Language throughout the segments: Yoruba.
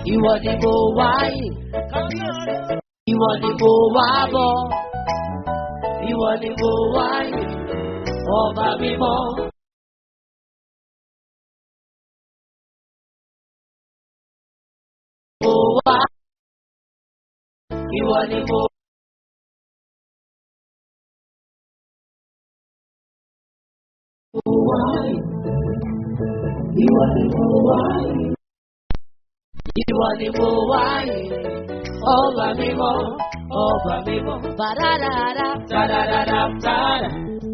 ìwọ ni mo wáyé, ìwọ ni mo wá bọ̀, ìwọ ni mo wáyé, ọba mímọ́. Mo wá, ìwọ ni mo wáyé, ìwọ ni mo wáyé. Ìwọ ni mo wáyé, ọba mímọ́, ọba mímọ́. Bàdàdàdà, tàdàdàdà, tàdà.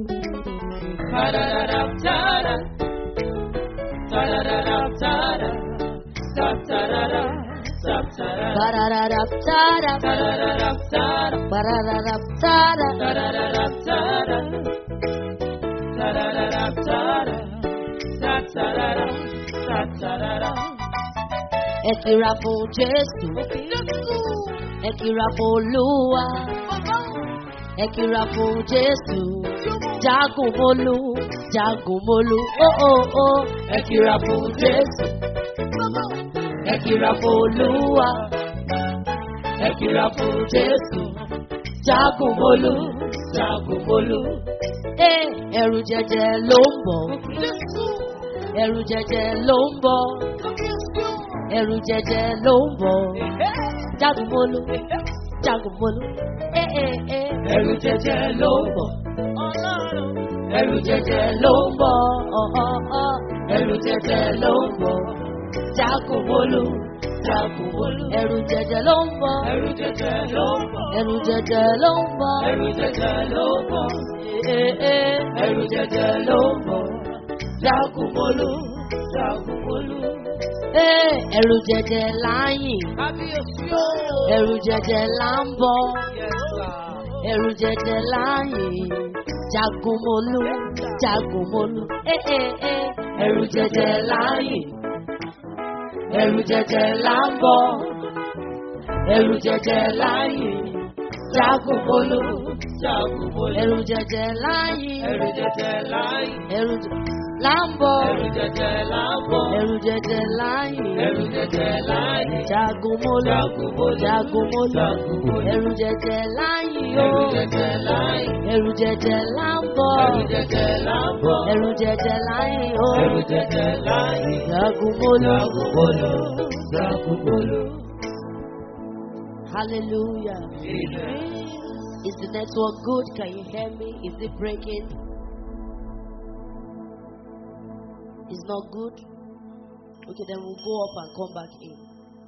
Tàdàdàdà, tàdà. Tàdàdàdà, tàdà. Tàdàdàdà, tàdàdà. Bàdàdàdà, tàdà. Tàdàdàdà, tàdà. Bàdàdàdà, tàdà. Tàdàdàdà, tàdà. Tàdàdàdà, tàdà. Tàdàdàdà, tàdàdàdà. Ẹ kìra fún Jésù. Ẹ kìra fún Olúwa. Ẹ kìra fún Jésù. Jagun mólú, jagun mólú. Ó ó ó. Ẹ kìra fún Jésù. Ẹ kìra fún Olúwa. Ẹ kìra fún Jésù. Jagun mólú, jagun mólú. Ẹ ẹ̀rù jẹjẹ ló ń bọ̀. Ẹ̀rù jẹjẹ ló ń bọ̀ ẹrù jẹjẹ ló ń bọ̀. Jagunmólú, jagunmólú, ẹ ẹ ẹ. Ẹrù jẹjẹ ló ń bọ̀. Ẹrù jẹjẹ ló ń bọ̀. ọ̀ọ̀ọ̀. Ẹrù jẹjẹ ló ń bọ̀. Jagunmólú, jagunmólú. Ẹrù jẹjẹ ló ń bọ̀. Ẹrù jẹjẹ ló ń bọ̀. Ẹrù jẹjẹ ló ń bọ̀. Ẹrù jẹjẹ ló ń bọ̀. Ẹ ẹ ẹrù jẹjẹ ló ń bọ̀. Jagunmólú, jagunmólú ẹrù jẹjẹ láyìn ẹrù jẹjẹ là ń bọ ẹrù jẹjẹ láyìn jagunmólú jagunmólú ẹrù jẹjẹ láyìn ẹrù jẹjẹ là ń bọ ẹrù jẹjẹ láyìn jagunmólú jagunmólú ẹrù jẹjẹ láyìn ẹrù jẹjẹ láyìn ẹrù jẹjẹ láńbọ̀. ẹrù jẹjẹ láńbọ̀. ẹrù jẹjẹ láyìn. ẹrù jẹjẹ láyìn. jagunmólú. jagunmólú. jagunmólú. jagunmólú. ẹrù jẹjẹ láyìn o. ẹrù jẹjẹ láyìn. ẹrù jẹjẹ láńbọ̀. ẹrù jẹjẹ láńbọ̀. ẹrù jẹjẹ láyìn o. ẹrù jẹjẹ láyìn. jagunmólú. jagunmólú. jagunmólú. hallelujah. Amen. Is the network good? Can you hear me? Is it breaking? It's not good? Okay, then we'll go up and come back in.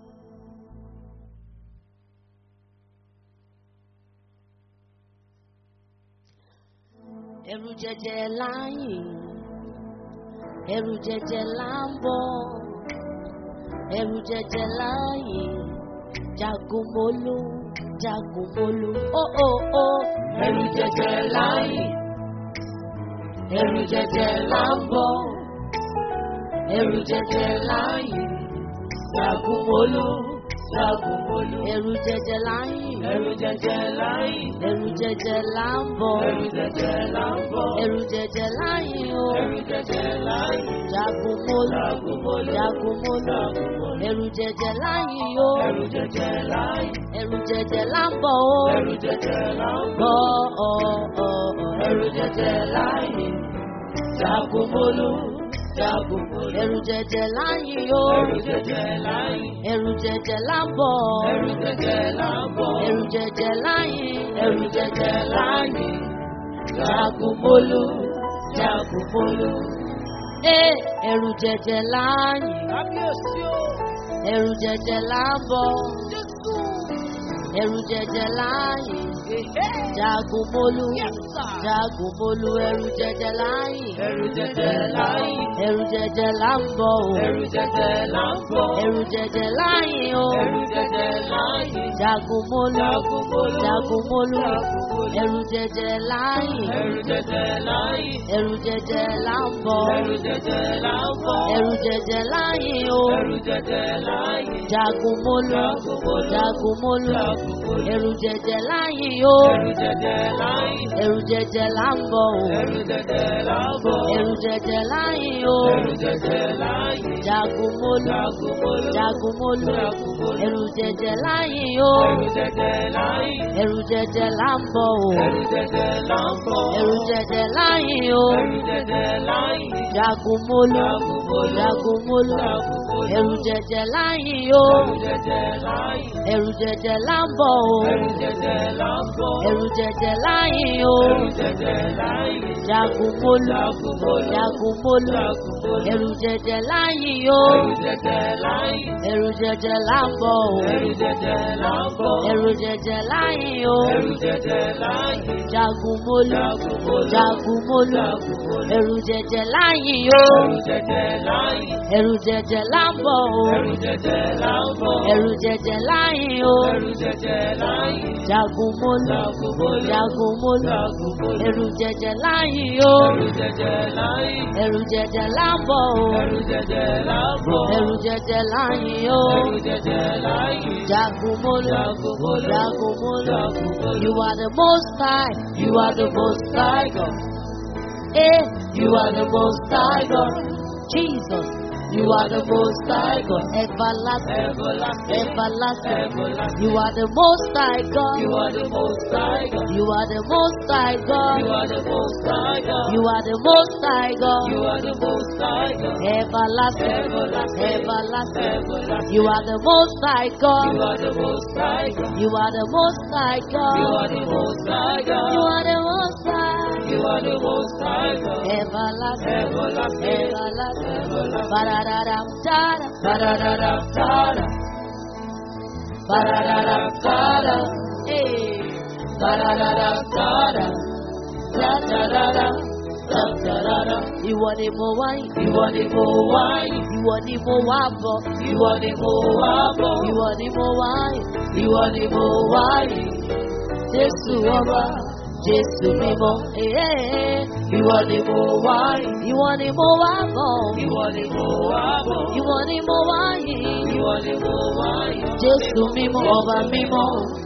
Ẹrù jẹjẹ láyìn, ẹrù jẹjẹ láńbọ̀, ẹrù jẹjẹ láyìn, jagunmólú, jagunmólú, ó ó ó. Ẹrù jẹjẹ láyìn, ẹrù jẹjẹ láńbọ̀ ẹrù jẹjẹ láyìn jagunmólú jagunmólú ẹrù jẹjẹ láyìn ẹrù jẹjẹ láyìn ẹrù jẹjẹ láńbọ̀ ẹrù jẹjẹ láńbọ̀ ẹrù jẹjẹ láyìn o ẹrù jẹjẹ láyìn jagunmólú jagunmólú jagunmólú ẹrù jẹjẹ láyìn o ẹrù jẹjẹ láyìn ẹrù jẹjẹ láńbọ̀ o ẹrù jẹjẹ láńbọ̀ ọ ọ ọ ẹrù jẹjẹ láyìn jagunmólú jagunmólú. ẹrù jẹjẹ láyìn o. ẹrù jẹjẹ láyìn. ẹrù jẹjẹ lábọ̀. ẹrù jẹjẹ lábọ̀. ẹrù jẹjẹ láyìn. ẹrù jẹjẹ láyìn. jagunmólú jagunmólú. ee ẹrù jẹjẹ láyìn. Kábíyèsí o. ẹrù jẹjẹ lábọ̀. Jésù. ẹrù jẹjẹ láyìn. Èhé. jagunmólú Yes, sir. jagunmólú ẹrù jẹjẹ láyìn. Ẹrù jẹjẹ láyìn. ẹrù jẹjẹ láńbọ̀ o. Ẹrù jẹjẹ láńbọ̀. ẹrù jẹjẹ láyìn o. Ẹrù jẹjẹ láyìn. jagunmólú Jagunmólú. jagunmólú Jagunmólú. ẹ̀rù jẹjẹ láyìn ẹ̀rù jẹjẹ láyìn. ẹ̀rù jẹjẹ là ń bọ̀ ẹ̀rù jẹjẹ là ń bọ̀. ẹ̀rù jẹjẹ láyìn o ẹ̀rù jẹjẹ láyìn. jagun mólú Jagun mólú. jagun mólú Jagun mólú. ẹ̀rù jẹjẹ láyìn o ẹ̀rù jẹjẹ láyìn. ẹ̀rù jẹjẹ là ń bọ̀ o ẹ̀rù jẹjẹ là ń bọ̀. ẹ̀rù jẹjẹ láyìn o ẹ̀rù jẹjẹ láyìn. jagun mólú Jagun mólú. jagun mólú Jagun mólú. ẹ̀rù jẹjẹ láyìn o ẹ̀rù jẹjẹ láyìn. ẹ̀rù jẹjẹ là ń bọ̀ o ẹ̀rù jẹjẹ là ń bọ̀. ẹ̀rù jẹjẹ láyìn o ẹ̀rù jẹjẹ láyìn. jagun mólú Jagun mólú. jagun mólú Jagun mólú. ẹ̀rù jẹjẹ láyìn o ẹ̀rù jẹjẹ láyìn. ẹ̀rù jẹjẹ là ń bọ̀ o ẹ̀rù jẹjẹ là ń bọ̀. ẹ̀rù jẹjẹ láyìn o ẹ̀rù jẹjẹ láyìn. jagun mólú Jagun mólú. jagun mólú Jagun mólú. ẹ̀rù jẹjẹ láyìn o ẹ̀rù jẹjẹ láyìn. ẹ̀rù jẹjẹ là ń bọ̀ o ẹ̀rù jẹjẹ là ń bọ̀. ẹ̀rù jẹjẹ láyìn o ẹ̀rù jẹjẹ láyìn. jagun mólú Jagun mólú. jagun mólú Jagun mólú. ẹ̀rù jẹjẹ láyìn o ẹ̀rù jẹjẹ láyìn. ẹ̀rù jẹjẹ là ń bọ̀ o ẹ̀rù jẹjẹ là ń bọ̀. ẹ̀rù jẹjẹ láyìn o ẹ̀rù jẹjẹ láyìn. jagun mólú Jagun mólú. jagun mólú Jagun mólú. ẹ̀rù jẹjẹ láyìn o ẹ̀rù jẹjẹ láyìn. ẹ̀rù jẹjẹ là ń bọ̀ o ẹ̀rù jẹjẹ là ń bọ̀. ẹ̀rù jẹjẹ láyìn o ẹ̀rù jẹjẹ láyìn. jagun mólú Jagun mólú. jagun mólú Jagun mólú. you are the most high you are the most high God eh you are the most high God Jesus you are the most high God everlasting Everlasting. everlasting Everlasting. you are the most high God You are the most high God. you are the most high God You are the most high God. you are the most high God You are the most high God. everlasting Everlasting. everlasting Everlasting. you are the most high You God are the most high God. you are the most high You God are the most high you God. are the most high You are the most high God. everlasting Everlasting. everlasting Everlasting. Ba-da-da-dam, da-da, Ba-da-da-da, da-da. ba-da-da-da, da-da. Hey. Da-da-da-da, da-da. Da-da-da-da, da-da-da-da. Ìwọ ni mo wá yìí. Ìwọ ni mo wá yìí. Ìwọ ni mo wá bọ̀. Ìwọ ni mo wá bọ̀. Ìwọ ni mo wá yìí. Ìwọ ni mo wá yìí. Jésù ọba, Jésù mímọ́. Ee. Ìwọ ni mo wá yìí. Ìwọ ni mo wá bọ̀. Ìwọ ni mo wá bọ̀. Ìwọ ni mo wá yìí. Ìwọ ni mo wá yìí. Jésù mímọ́, ọba mímọ́.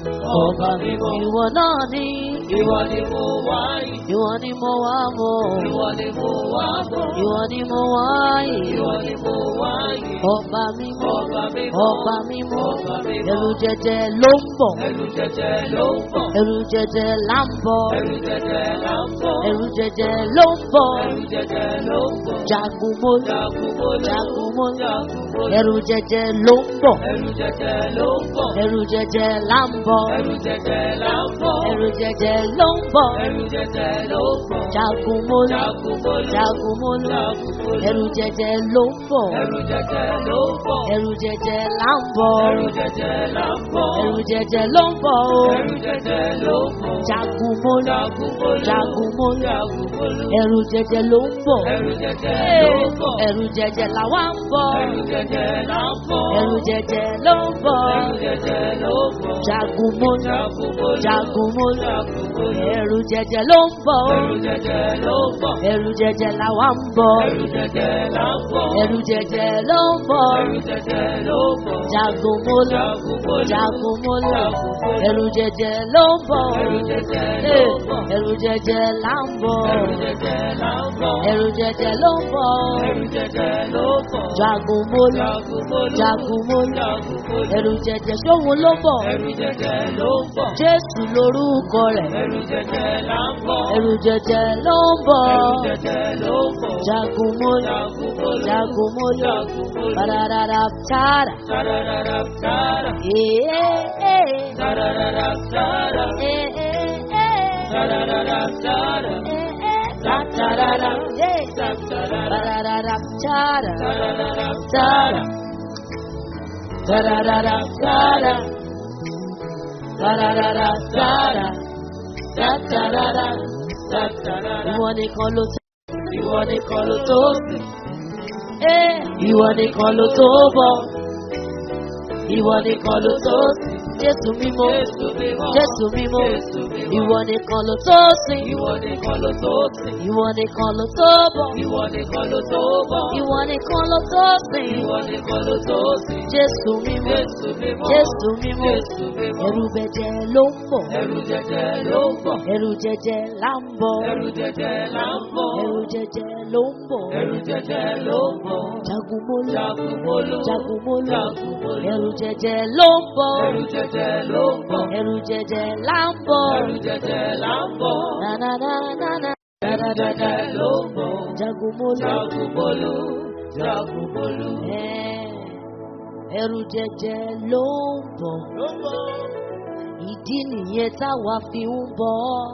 Ọba mímọ́. Ìwọ náà ni. Ìwọ ni mo wá yìí. Ìwọ ni mo wá bọ̀. Ìwọ ni mo wá bọ̀. Ìwọ ni mo wá yìí. Ìwọ ni mo wá yìí. Ọba mímọ́. Ọba mímọ́. Ọba mímọ́. Ọba mímọ́. Ẹ̀rù jẹjẹ ló ń bọ̀. Ẹ̀rù jẹjẹ ló ń bọ̀. Ẹ̀rù jẹjẹ là ń bọ̀. Ẹ̀rù jẹjẹ là ń bọ̀. Ẹ̀rù jẹjẹ ló ń bọ̀. Ẹ̀rù jẹjẹ ló ń bọ̀. Jagun mólú. Jagun mólú. Jagun mólú. Jagun mólú. Ẹ̀rù jẹjẹ ló ń bọ̀. Ẹ̀rù jẹjẹ ló ń bọ̀. Ẹ̀rù jẹjẹ là ń bọ̀. Ẹ̀rù jẹjẹ là ń bọ̀. Ẹ̀rù jẹjẹ ló ń bọ̀. Ẹ̀rù jẹjẹ ló ń bọ̀. Jagun mólú. Jagun mólú. Jagun mólú. Jagun mólú. Ẹ̀rù jẹjẹ ló ń bọ̀. Ẹ̀rù jẹjẹ ló ń bọ̀. Ẹ̀rù jẹjẹ là ń bọ̀. Ẹ̀rù jẹjẹ là ń bọ̀. Ẹ̀rù jẹjẹ ló ń bọ̀ o. Ẹ̀rù jẹjẹ ló ń bọ̀. Jagun mólú. Jagun mólú. Jagun mólú. Jagun mólú. Ẹ̀rù jẹjẹ ló ń bọ̀. Ẹ̀rù jẹjẹ ló ń bọ̀. Ẹ̀rù jẹjẹ làwa ń bọ̀. Ẹ̀rù jẹjẹ là ń bọ̀. Ẹ̀rù jẹjẹ ló ń bọ̀. Ẹ̀rù jẹjẹ ló ń bọ̀. Jagun mólú. Jagun mólú. Jagun mólú. Jagun mólú. Ẹ̀rù jẹjẹ ló ń bọ̀. Ẹ̀rù jẹjẹ ló ń bọ̀. Ẹ̀rù jẹjẹ làwa ń bọ̀. Ẹ̀rù jẹjẹ là ń bọ̀. Ẹ̀rù jẹjẹ ló ń bọ̀. Ẹ̀rù jẹjẹ ló ń bọ̀. Jagun mólú. Jagun mólú. Jagun mólú. Jagun mólú. Ẹ̀rù jẹjẹ ló ń bọ̀. Ẹ̀rù jẹjẹ ló Ee, ń bọ̀. Ẹ̀rù jẹjẹ là ń bọ̀. Ẹ̀rù jẹjẹ là ń bọ̀. Ẹ̀rù jẹjẹ ló ń bọ̀. Ẹ̀rù jẹjẹ ló ń bọ̀. Jagun mólú. Jagun mólú. Jagun mólú. Jagun mólú. Ẹ̀rù jẹjẹ sóhun ló bọ̀. Ẹ̀rù jẹjẹ ló ń bọ̀. Jésù lorúkọ rẹ̀. Ẹ̀rù jẹjẹ là ń bọ̀. Ẹ̀rù jẹjẹ ló ń bọ̀. Ẹ̀rù jẹjẹ ló ń bọ̀. Jagun mólú. Jagun mólú. Jagun mólú. Jagun mólú. Bararara tara. Tararara, tara. Ee ee. Tararara, tara. Ee ee ee. Tararara, tara. Ee ee. Tatarara. Ee. Tararara, Bararara tara. tararara, Tara. Tararara tara. Tararara tara. Tatarara. tararara. Ìwọ nìkan ló tó. Ìwọ nìkan ló tó sí. Ee. Ìwọ nìkan ló tó bọ̀. Ìwọ nìkan ló tó sí. Jésù mímọ́. Jésù mímọ́. Jésù mímọ́. Jésù mímọ́. Ìwọ nìkan ló tó sìn. Ìwọ nìkan ló tó sìn. Ìwọ nìkan ló tó bọ̀. Ìwọ nìkan ló tó bọ̀. Ìwọ nìkan ló tó sìn. Ìwọ nìkan ló tó sìn. Jésù mímọ́. Jésù mímọ́. Jésù mímọ́. Jésù mímọ́. Ẹ̀rù bẹ̀jẹ̀ ló ń bọ̀. Ẹ̀rù jẹjẹ ló ń bọ̀. Ẹ̀rù jẹjẹ là ń bọ̀. Ẹ̀rù jẹjẹ là ń bọ̀. Ẹ̀rù jẹjẹ ló ń bọ̀. Ẹ̀rù jẹjẹ ló ń bọ̀. Jagunmólú. Jagunmólú. Jagunmólú. Jagunmólú. Ẹ̀rù jẹjẹ ló ń bọ̀. Ẹ̀rù jẹjẹ ló ń bọ̀. Ẹ̀rù jẹjẹ là ń bọ̀. Ẹ̀rù jẹjẹ là ń bọ̀. Na na na na na. Ẹ̀rù jẹjẹ ló ń bọ̀. Jagunmólú. Jagunmólú. Jagunmólú. Ẹ̀, Ẹ̀rù jẹjẹ ló ń bọ̀. Ìdí nìyẹn táwa fi ń bọ̀.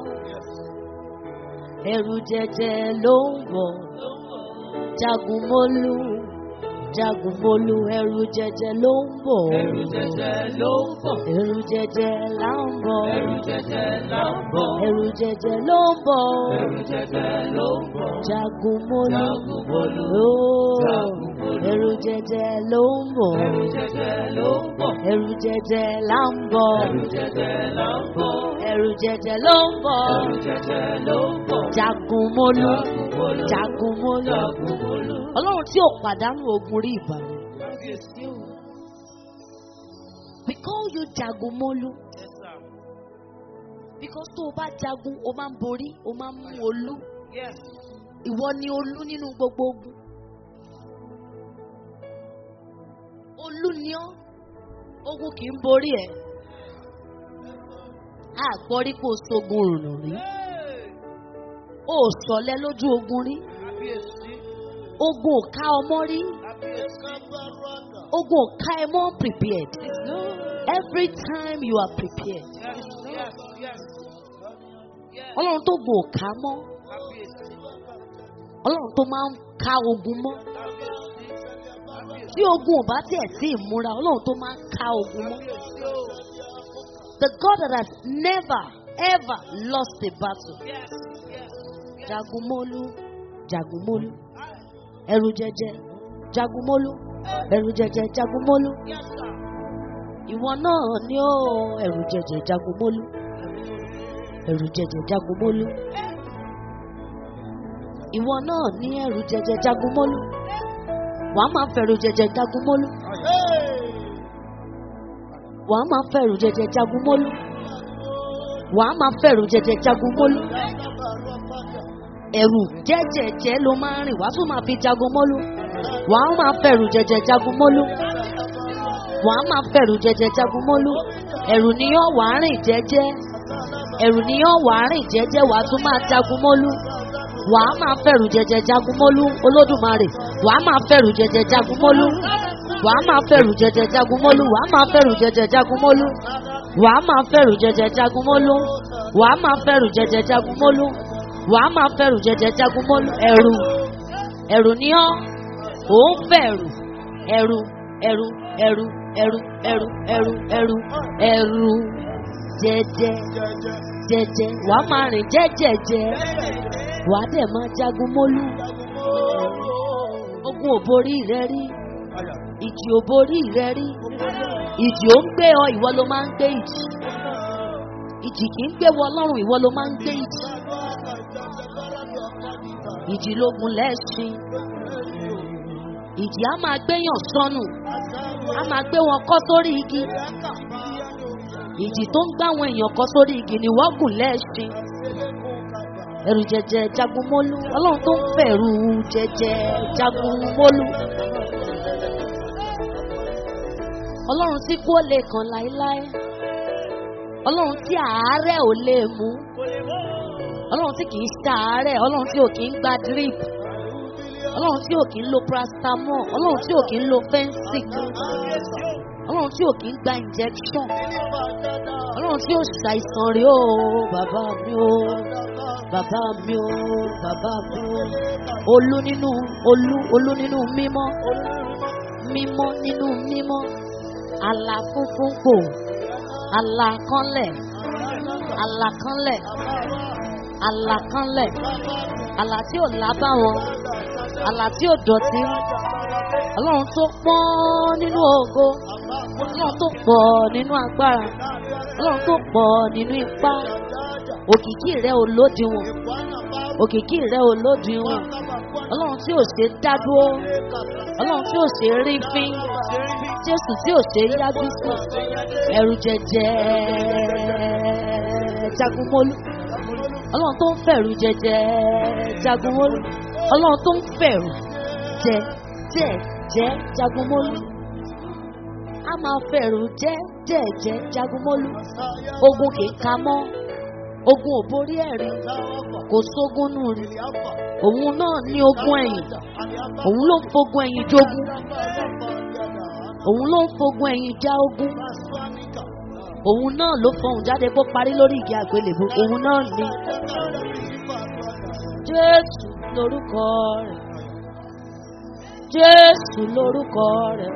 Ẹ̀rù jẹjẹ ló ń bọ̀. Jagunmólú. Jagunmólú. Ẹ̀rù jẹjẹ ló ń bọ̀. Ẹ̀rù jẹjẹ ló ń bọ̀. Ẹ̀rù jẹjẹ là ń bọ̀. Ẹ̀rù jẹjẹ là ń bọ̀. Ẹ̀rù jẹjẹ ló ń bọ̀. Ẹ̀rù jẹjẹ ló ń bọ̀. Jagunmólú. Jagunmólú. Ó, Jagunmólú. Ẹ̀rù jẹjẹ ló ń bọ̀. Ẹ̀rù jẹjẹ ló ń bọ̀. Ẹ̀rù jẹjẹ là ń bọ̀. Ẹ̀rù jẹjẹ là ń bọ̀. Ẹ̀rù jẹjẹ ló ń bọ̀. Ẹ̀rù jẹjẹ ló ń bọ̀. Jagunmólú. Jagunmólú. Jagunmólú. Jagunmólú. Ọlọ́run tí ò pàdánù ogun rí ìbàdàn. We call you Jagunmólú. Because tó o bá jagun, o máa ń borí, o máa ń mú olú. Yes. Ìwọ ni olú nínú gbogbo ogun. Olú ni ọ́. Ogun kì í borí ẹ̀. A gbọ́ rí pé o sogun rùnà rí. O ò sọ̀lẹ̀ lójú ogun rí. Kábíyèsí. Ogun ò ká ọmọ rí. Kábíyèsí. Ogun ò ká ẹ mọ́ prepared. Every time you are prepared. Yes, yes, yes. Yes. Ọlọ́run tó gùn ò ká mọ́. Kábíyèsí. Ọlọ́run tó máa ń ká ogun mọ́. Kábíyèsí. Kábíyèsí. Tí ogun ò bá tiẹ̀ sí ìmúra, Ọlọ́run tó máa ń ká ogun mọ́. Kábíyèsí o. The God that has never ever lost a battle. Yes, yes. Jagunmólú, Jagunmólú, ẹrù jẹjẹ, Jagunmólú, ẹrù jẹjẹ, Jagunmólú. Yes, sir. Ìwọ náà ni ó ẹrù jẹjẹ, Jagunmólú, ẹrù jẹjẹ, Jagunmólú. Ìwọ náà ní ẹrù jẹjẹ, Jagunmólú. Wàá máa fẹ̀rù jẹjẹ, Jagunmólú. Wàá máa fẹ̀rù jẹjẹ, Jagunmólú. Wàá máa fẹ̀rù jẹjẹ, Jagunmólú. ẹ̀rù jẹ́jẹ̀jẹ́ ló máa ń rìn wá tún máa fi jagun mọ́lú wà á máa fẹ̀rù jẹ̀jẹ̀ jagun mọ́lú wà á máa fẹ̀rù jẹ̀jẹ̀ jagun mọ́lú ẹ̀rù ni yóò wà á rìn jẹ́jẹ́ ẹ̀rù ni yóò wà á rìn jẹ́jẹ́ wà á tún máa jagun mọ́lú wà á máa fẹ̀rù jẹ̀jẹ̀ jagun mọ́lú olódùmarè wà á máa fẹ̀rù jẹ̀jẹ̀ jagun mọ́lú wà á máa fẹ̀rù jẹ̀jẹ̀ jagun mọ́lú wà á máa fẹ̀rù jẹ̀jẹ̀ jagun mọ́lú wà á máa fẹ̀rù jẹ̀jẹ̀ jagun mọ́lú wà á máa fẹ̀rù jẹ̀jẹ̀ jagun mọ́lú wà á máa fẹ̀rù jẹjẹ jagun mọ́lú ẹ̀rù ẹ̀rù ni ọ́ ò ń bẹ̀rù ẹ̀rù ẹ̀rù ẹ̀rù ẹ̀rù ẹ̀rù ẹ̀rù ẹ̀rù ẹ̀rù jẹjẹ jẹjẹ wà á máa rìn jẹ́jẹ̀jẹ́ wà á dẹ̀ máa jagun mọ́lú ogun ò borí rẹ rí ìjì ò borí rẹ rí ìjì ò ń gbé ọ ìwọ ló máa ń gbé ìjì ìjì kì í gbé wọ ọlọ́run ìwọ ló máa ń gbé ìjì ìjì lógun lẹ́sìn ìjì á máa gbéyàn sọnù á máa gbé wọn kọ́ sórí igi ìjì tó ń gbá àwọn èèyàn kọ́ sórí igi ni wọ́n gùn lẹ́sìn ẹrù jẹjẹ jagunmólú ọlọ́run tó ń fẹ̀rù jẹjẹ jagunmólú ọlọ́run tí kú ó lè kàn láéláé ọlọ́run tí àárẹ̀ ò lè mú ọlọ́run tí kìí ṣàárẹ̀ ọlọ́run tí ò kìí gba drip ọlọ́run tí ò kìí lo paracetamol ọlọ́run tí ò kìí lo fensic ọlọ́run tí ò kìí gba injection ọlọ́run tí ò ṣàìsàn rí o bàbá mi o bàbá mi o bàbá mi o olú nínú olú olú nínú mímọ́ mímọ́ nínú mímọ́ àlà funfun kò àlà kanlẹ̀ àlà kanlẹ̀ àlà kanlẹ̀ àlà tí ò lábá wọn àlà tí ò dọ̀tí ọlọ́run tó pọ́n nínú ògo ọlọ́run tó pọ̀ nínú agbára ọlọ́run tó pọ̀ nínú ipá òkìkí rẹ ò lódiwọ̀n òkìkí rẹ ò lódiwọ̀n ọlọ́run tí ò ṣe dá dúró ọlọ́run tí ò ṣe rí fín jésù tí ò ṣe yájú sí ẹrù jẹjẹ jagunmólú ọlọ́run tó ń fẹ̀rù jẹjẹ jagunmólú ọlọ́run tó ń fẹ̀rù jẹ jẹ jẹ jagunmólú a máa fẹ̀rù jẹ jẹ jẹ jagunmólú ogun kì í ka mọ́ ogun ò borí ẹ̀rí kò sógun nù rí òun náà ní ogun ẹ̀yìn òun ló ń fogun ẹ̀yìn jogun òun ló ń fogun ẹ̀yìn já ogun òun náà ló fọhùn jáde kó parí lórí igi àgbélébùú òun náà ní jésù lórúkọ rẹ̀ jésù lórúkọ rẹ̀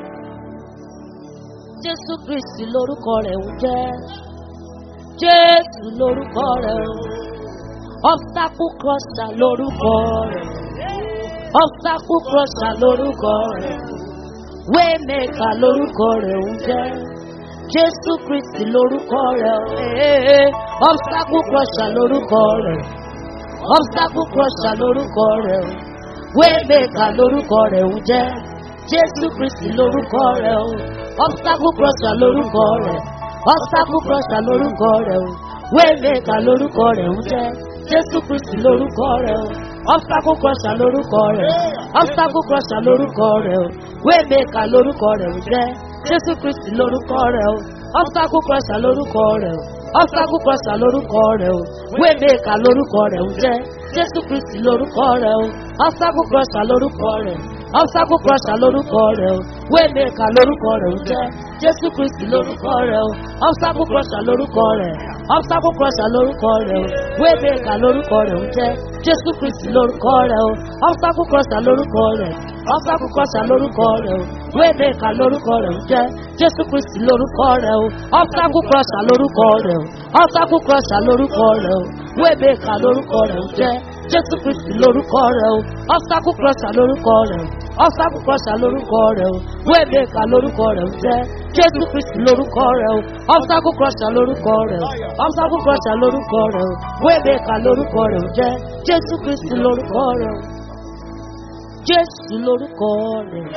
jésù kristi lórúkọ rẹ̀ ń jẹ́ jésù lórúkọ rẹ̀ o obstacle crosser lórúkọ rẹ̀ obstacle crosser lórúkọ rẹ̀ waymaker lórúkọ rẹ̀ ń jẹ́ jésù kristi lórúkọ rẹ̀ o ee obstacle crosser lórúkọ rẹ̀ obstacle crosser lórúkọ rẹ̀ o waymaker lórúkọ rẹ̀ ń jẹ́ jésù kristi lórúkọ rẹ̀ o obstacle crosser lórúkọ rẹ̀ obstacle crosser lórúkọ rẹ̀ o waymaker lórúkọ rẹ̀ ń jẹ́ jésù kristi lórúkọ rẹ̀ o obstacle crosser lórúkọ rẹ̀ obstacle crosser lórúkọ rẹ̀ o waymaker lórúkọ rẹ̀ ń jẹ́ jésù kristi lórúkọ rẹ̀ o obstacle crosser lórúkọ rẹ̀ o obstacle crosser lórúkọ rẹ̀ o waymaker lórúkọ rẹ̀ ń jẹ́ jésù kristi lórúkọ rẹ̀ o obstacle crosser lórúkọ rẹ̀ obstacle crosser lórúkọ rẹ̀ o waymaker lórúkọ rẹ̀ ń jẹ́ jésù kristi lórúkọ rẹ̀ o obstacle crosser lórúkọ rẹ̀ obstacle crosser lórúkọ rẹ̀ o waymaker lórúkọ rẹ̀ ń jẹ́ jésù kristi lórúkọ rẹ̀ o obstacle crosser lórúkọ rẹ̀ obstacle crosser lórúkọ rẹ̀ o waymaker lórúkọ rẹ̀ ń jẹ́ jésù kristi lórúkọ rẹ̀ o obstacle crosser lórúkọ rẹ̀ o obstacle crosser lórúkọ rẹ̀ o waymaker lórúkọ rẹ̀ ń jẹ́ jésù kristi lórúkọ rẹ̀ o obstacle crosser lórúkọ rẹ̀ o obstacle crosser lórúkọ rẹ̀ o waymaker lórúkọ rẹ̀ ń jẹ́ jésù kristi lórúkọ rẹ̀ o obstacle crosser lórúkọ rẹ̀ o obstacle crosser lórúkọ rẹ̀ o waymaker lórúkọ rẹ̀ ń jẹ́ jésù kristi lórúkọ rẹ̀ o jésù lórúkọ rẹ̀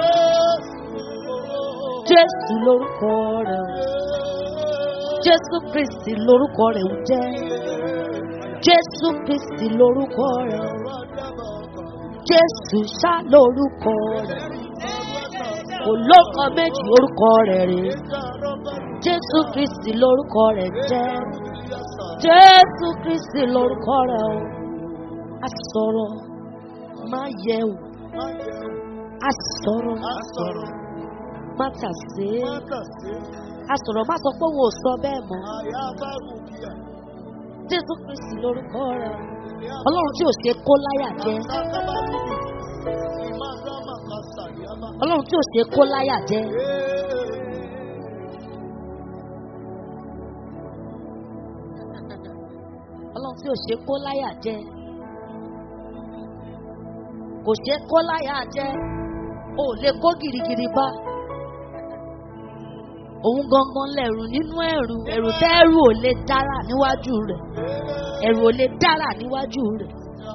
jésù lórúkọ rẹ̀ o jésù kristi lórúkọ rẹ̀ ń jẹ́ jésù kristi lórúkọ rẹ̀ o jésù ṣá lórúkọ rẹ̀ kò lóko méjì orúkọ rẹ̀ rè jésù kristi lórúkọ rẹ̀ jẹ́ jésù kristi lórúkọ rẹ̀ o a sọ̀rọ̀ má yẹ wò a sọ̀rọ̀ má tà sí a sọ̀rọ̀ má sọ pé òun ò sọ bẹ́ẹ̀ mọ́ jésù kristi lórúkọ rẹ̀ o ọlọ́run tí ò ṣe kó láyà jẹ́ ọlọ́run tí ò ṣe kó láyà jẹ́ ọlọ́run tí ò ṣe kó láyà jẹ́ kò ṣe kó láyà jẹ́ o ò lè kó girigiri bá òun gangan lẹ̀rù nínú ẹ̀rù ẹ̀rù tẹ́rù ò lè dára níwájú rẹ̀ ẹ̀rù ò lè dára níwájú rẹ̀.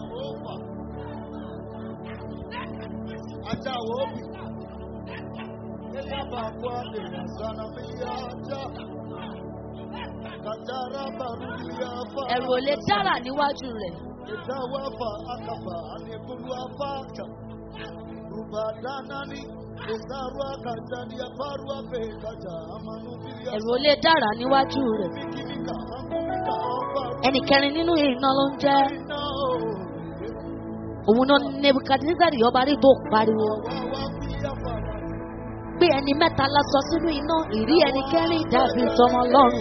ẹ̀rù ò lè dára níwájú rẹ̀. Itawafa akaba anekulu afaka Rubadanani Esarwa kajani aparwa pekata Amanubiria ẹ̀rù ò lè dára níwájú rẹ̀. Mikimika Angumika Ọbaru ẹnì kẹrin nínú iná ló ń jẹ́ Nao òun náà nebukadnezari ọba rí tó pariwo Wawa Pia Fara pé ẹni mẹ́ta la sọ sínú iná ìrí ẹni kẹrin dàbí tọmọ lọ́rùn.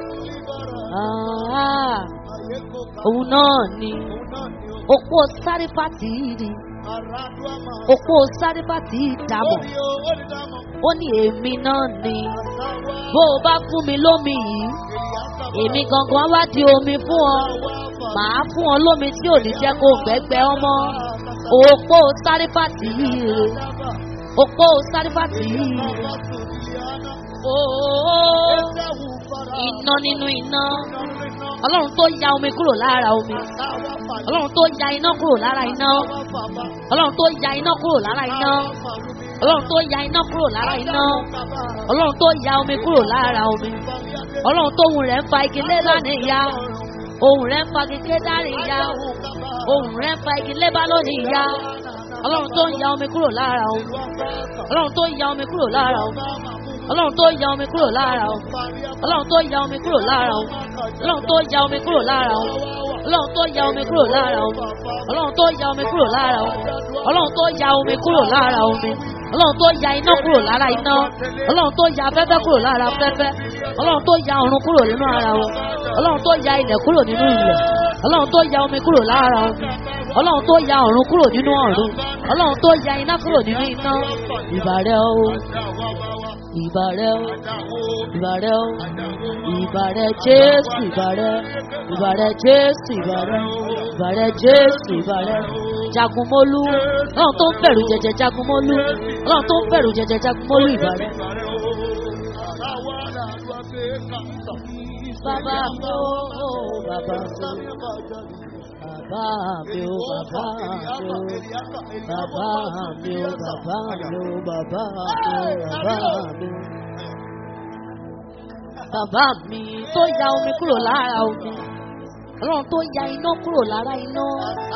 Ah, Ayeko òun náà ni Kaunani òpó sárífàtì yìí ni Aradwa Ma òpó sárífàtì yìí dàmọ̀ Orio Odidamo ó ní èmi náà ni Asawa bó o bá fún mi lómi yìí Eliasaba èmi gangan wá di omi fún ọ Wafa màá fún ọ lómi tí ò ní jẹ́ kó gbẹ́gbẹ́ ọmọ òpó sárífàtì yìí rè Saba òpó sárífàtì yìí rè Wasu Liliana ó iná nínú iná ọlọ́run tó ya omi kúrò lára omi ọlọ́run tó ya iná kúrò lára iná ọlọ́run tó ya iná kúrò lára iná ọlọ́run tó ya iná kúrò lára iná ọlọ́run tó ya omi kúrò lára omi ọlọ́run tó ohùn rẹ̀ ń fa igi lé lánàá ìyá ohùn rẹ̀ ń fa igi lé dárí ìyá ohùn rẹ̀ ń fa igi lé bá lónìí ìyá ọlọ́run tó ń ya omi kúrò lára omi ọlọ́run tó ya omi kúrò lára omi ọlọ́run tó ya omi kúrò lára omi ọlọ́run tó ya omi kúrò lára omi ọlọ́run tó ya omi kúrò lára omi ọlọ́run tó ya omi kúrò lára omi ọlọ́run tó ya omi kúrò lára omi ọlọ́run tó ya omi kúrò lára omi ọlọ́run tó ya iná kúrò lára iná ọlọ́run tó ya afẹ́fẹ́ kúrò lára afẹ́fẹ́ ọlọ́run tó ya ọ̀run kúrò nínú ara wọn ọlọ́run tó ya ilẹ̀ kúrò nínú ilẹ̀ ọlọ́run tó ya omi kúrò lára omi ọlọ́run tó ya ọ̀run kúrò nínú ọ̀run ọlọ́run tó ya iná kúrò nínú iná ìbàrẹ̀ o ìbàrẹ̀ o ìbàrẹ̀ o ìbàrẹ̀ jésù ìbàrẹ̀ ìbàrẹ̀ jésù ìbàrẹ̀ ìbàrẹ̀ jésù ìbàrẹ̀ jagunmólú ọlọ́run tó ń bẹ̀rù jẹjẹ jagunmólú ọlọ́run tó ń bẹ̀rù jẹjẹ jagunmólú ìbàrẹ̀. bàbá mi ó bàbá mi ó bàbá mi ó bàbá mi ó bàbá mi ó bàbá mi ó bàbá mi ó bàbá mi ó. Bàbá mi tó ya omi kúrò lára omi. Ọlọ́run tó ya iná kúrò lára iná.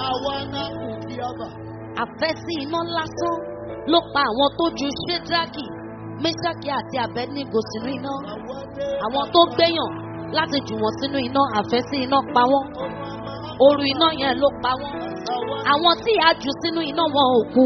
Àfẹ́sí iná lásán ló pa àwọn tó ju Ṣédraki, Méṣákì àti Abẹ́nígò sínú iná. Àwọn tó gbéyàn láti jù wọ́n sínú iná àfẹ́sí iná pa wọ́n. Oru iná yẹn ló pa wọ́n. Àwọn tí a jù sínú iná wọn ò kú.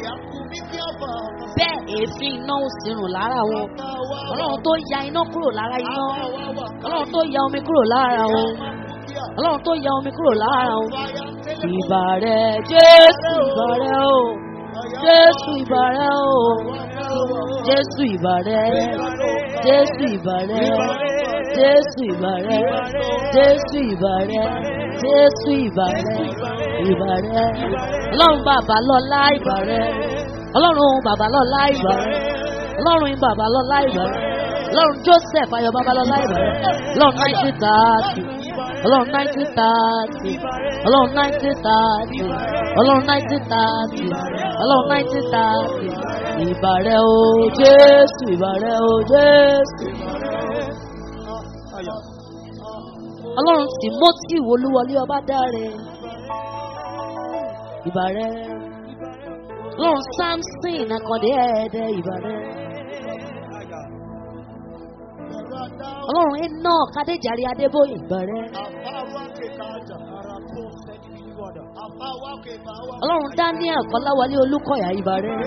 Bẹ́ẹ̀ èéfín iná ò sì rùn lára wọn. Ọlọ́run tó ya iná kúrò lára iná. Ọlọ́run tó ya omi kúrò lára wọn. Ọlọ́run tó ya omi kúrò lára wọn. Ìbà rẹ̀ Jésù ìbà rẹ̀ o. Jésù ìbà rẹ̀ o. Jésù ìbà rẹ̀. Jésù ìbà rẹ̀. Jésù ìbà rẹ̀. Jésù ìbà rẹ̀. Jésù ìbà rẹ̀. Ìbà rẹ̀. Ọlọ́run bàbá lọ́lá ìbà rẹ̀. Ọlọ́run bàbá lọ́lá ìbà rẹ̀. Ọlọ́run bàbá lọ́lá ìbà rẹ̀. Ọlọ́run Joseph Ayọ̀ bàbá lọ́lá ìbà rẹ̀. Ọlọ́run nineteen thirty. Ọlọ́run nineteen thirty. Ọlọ́run nineteen thirty. Ọlọ́run nineteen thirty. Ọlọ́run nineteen thirty. Ìbà rẹ̀ o Jésù ìbà rẹ̀ o Jésù. Ọlọ́run Timothy Olúwọlé ọba dáre. Ìbà rẹ̀. Ọlọ́run Samson Akande ẹ̀ẹ́dẹ́ ìbà rẹ̀. Ọlọ́run Enoch Adéjàre Adébóyè ìbà rẹ̀. Ọlọ́run Daniel Kọ́láwọlé Olúkọ̀yà ìbà rẹ̀.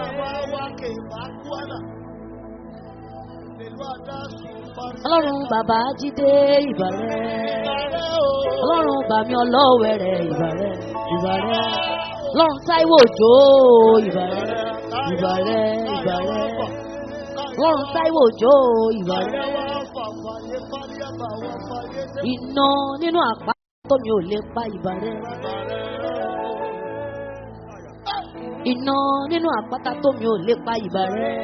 Ọlọ́run bàbá Jídé ìbà rẹ̀. Ọlọ́run bàmí ọlọ́wẹ̀rẹ̀ ìbà rẹ̀ ìbà rẹ̀. Ọlọ́run Táíwò Òjó ìbà rẹ̀ ìbà rẹ̀ ìbà rẹ̀. Ọlọ́run Táíwò Òjó ìbà rẹ̀. Iná nínú àpá tómi ò lè pa ìbà rẹ̀. Iná nínú àpáta tómi ò lè pa ìbà rẹ̀.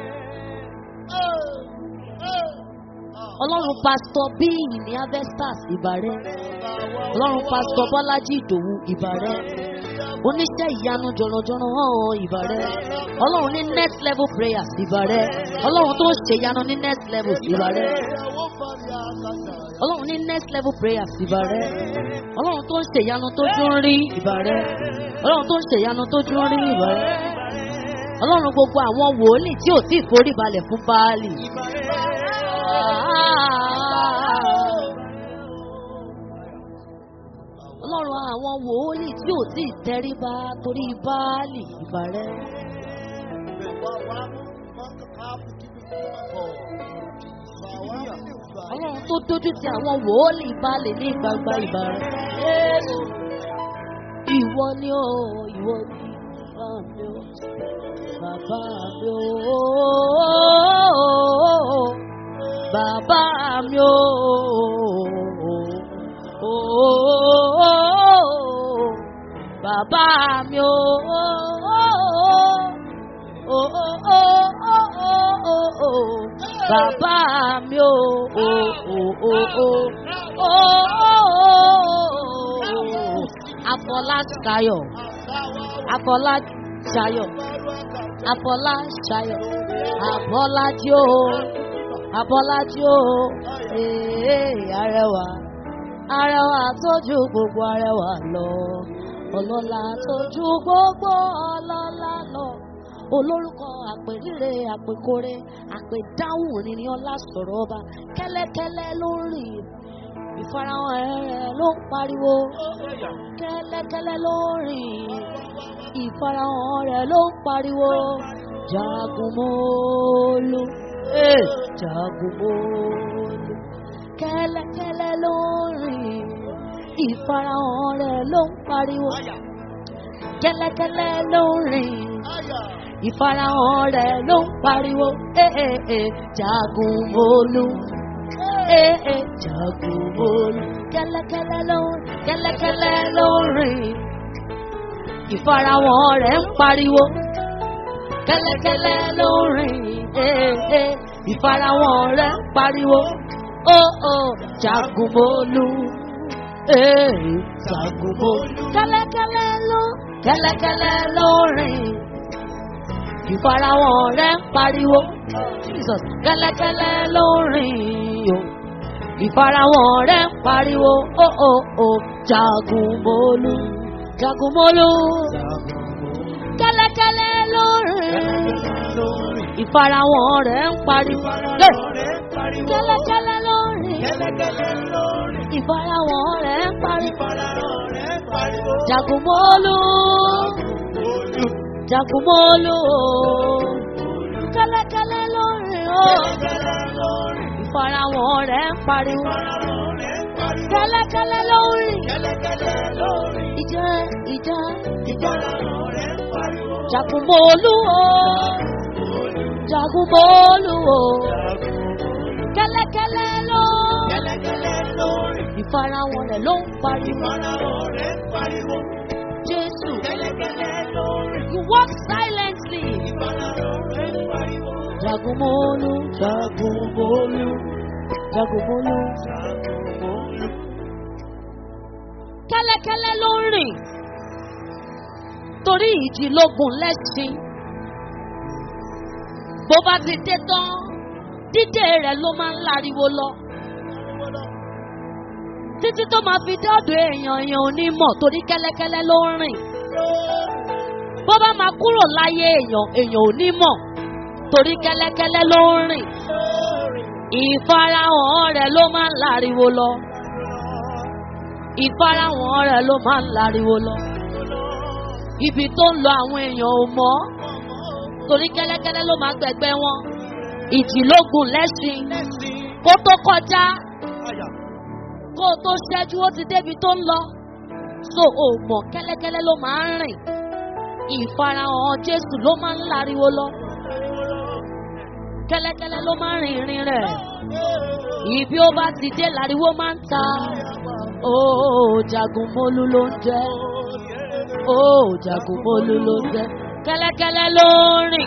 Ọlọ́run pásítọ̀ bíi ní Avestas ìbà rẹ̀. Ọlọ́run pásítọ̀ Bọ́lájí Ìdòwú ìbà rẹ̀. Oníṣẹ́ ìyanu jọ̀rọ̀jọ̀rọ̀ hàn ìbà rẹ̀. Ọlọ́run ní next level prayers ìbà rẹ̀. Ọlọ́run tó ń ṣe ìyanu ní next level ìbà rẹ̀. Ọlọ́run ní next level prayers ìbà rẹ̀. Ọlọ́run tó ń ṣe ìyanu tó dún rí ìbà rẹ̀. Ọlọ́run tó ń ṣe ìyanu tó dún rí ìbà rẹ̀. Ọlọ́run gbogbo àwọn wòlíì tí ò tí ì forí balẹ̀ fún Báálì. Ọlọ́run àwọn wòlíì tí ò tí ì tẹríba torí Báálì ìbà rẹ̀. Ọlọ́run tó dójú ti àwọn wòlíì Báálì ní gbangba ìbà rẹ̀. Jésù, ìwọ ni ó, ìwọ ni bàbá mi ó, bàbá mi ó, bàbá mi ó, bàbá mi ó, bàbá mi o o o o o o o Afọláṣayọ̀ Afọláṣayọ̀ Afọláṣayọ̀ Abọ́lájí o Abọ́lájí o ee arẹwà arẹwà tójú gbogbo arẹwà lọ ọlọ́lá tójú gbogbo ọlọ́lá lọ olórúkọ àpèrire àpèkore àpèdáhùn ní ọlá sọ̀rọ̀ ọba kẹ́lẹ́kẹ́lẹ́ ló ń rìn ìfarahàn rẹ̀ ló ń pariwo kẹ́lẹ́kẹ́lẹ́ ló ń rìn ìfarahàn rẹ̀ ló ń pariwo jagunmólú eh, jagunmólú kẹ́lẹ́kẹ́lẹ́ ló ń rìn ìfarahàn rẹ̀ ló ń pariwo kẹ́lẹ́kẹ́lẹ́ ló ń rìn ìfarahàn rẹ̀ ló ń pariwo eh, eh, eh, jagunmólú eh, eh, jagunmólú kẹ́lẹ́kẹ́lẹ́ ló ń kẹ́lẹ́kẹ́lẹ́ ló ń rìn ìfarahàn rẹ̀ ń pariwo kẹ́lẹ́kẹ́lẹ́ ló ń rìn eh, eh, ìfarahàn rẹ̀ ń pariwo oh oh jagunmólú eh, jagunmólú kẹ́lẹ́kẹ́lẹ́ ló kẹ́lẹ́kẹ́lẹ́ ló ń rìn ìfarahàn rẹ̀ ń pariwo Jesus kẹ́lẹ́kẹ́lẹ́ ló ń rìn o ìfarahàn rẹ̀ ń pariwo oh oh oh jagunmólú jagunmólú kẹ́lẹ́kẹ́lẹ́ ló ń rìn ìfarahàn rẹ̀ ń pariwo Hey! kẹ́lẹ́kẹ́lẹ́ ló ń rìn ìfarahàn rẹ̀ ń pariwo jagunmólú jagunmólú kẹ́lẹ́kẹ́lẹ́ ló ń rìn o ìfarahàn rẹ̀ ń pariwo kẹ́lẹ́kẹ́lẹ́ ló ń rìn ìjà ìjà ìjà jagunmólú o jagunmólú o kẹ́lẹ́kẹ́lẹ́ ló ìfarahàn rẹ̀ ló ń pariwo Jésù you walk silently jagunmólú jagunmólú jagunmólú kẹ́lẹ́kẹ́lẹ́ ló ń rìn torí ìjì lógun lẹ́sìn bó bá ti dé tán dídé rẹ̀ ló máa ń láriwo lọ títí tó máa fi dé ọ̀dọ̀ èèyàn èèyàn ò ní mọ̀ torí kẹ́lẹ́kẹ́lẹ́ ló ń rìn bó bá máa kúrò láyé èèyàn èèyàn ò ní mọ̀ torí kẹ́lẹ́kẹ́lẹ́ ló ń rìn ìfarahàn rẹ̀ ló máa ń láriwo lọ ìfarahàn rẹ̀ ló máa ń láriwo lọ ibi tó ń lọ àwọn èèyàn ò mọ̀ torí kẹ́lẹ́kẹ́lẹ́ ló máa gbẹ̀gbẹ́ wọn ìjìlógún lẹ́sìn kó tó kọjá kó tó ṣẹ́jú ó ti débi tó ń lọ so ò mọ̀ kẹ́lẹ́kẹ́lẹ́ ló máa ń rìn ìfarahàn Jésù ló máa ń láriwo lọ kẹ́lẹ́kẹ́lẹ́ ló máa ń rìn ìrìn rẹ̀ ibi ó bá ti dé láriwo máa ń ta ó jagunmólú ló ń jẹ́ ó jagunmólú ló ń jẹ́ kẹ́lẹ́kẹ́lẹ́ ló ń rìn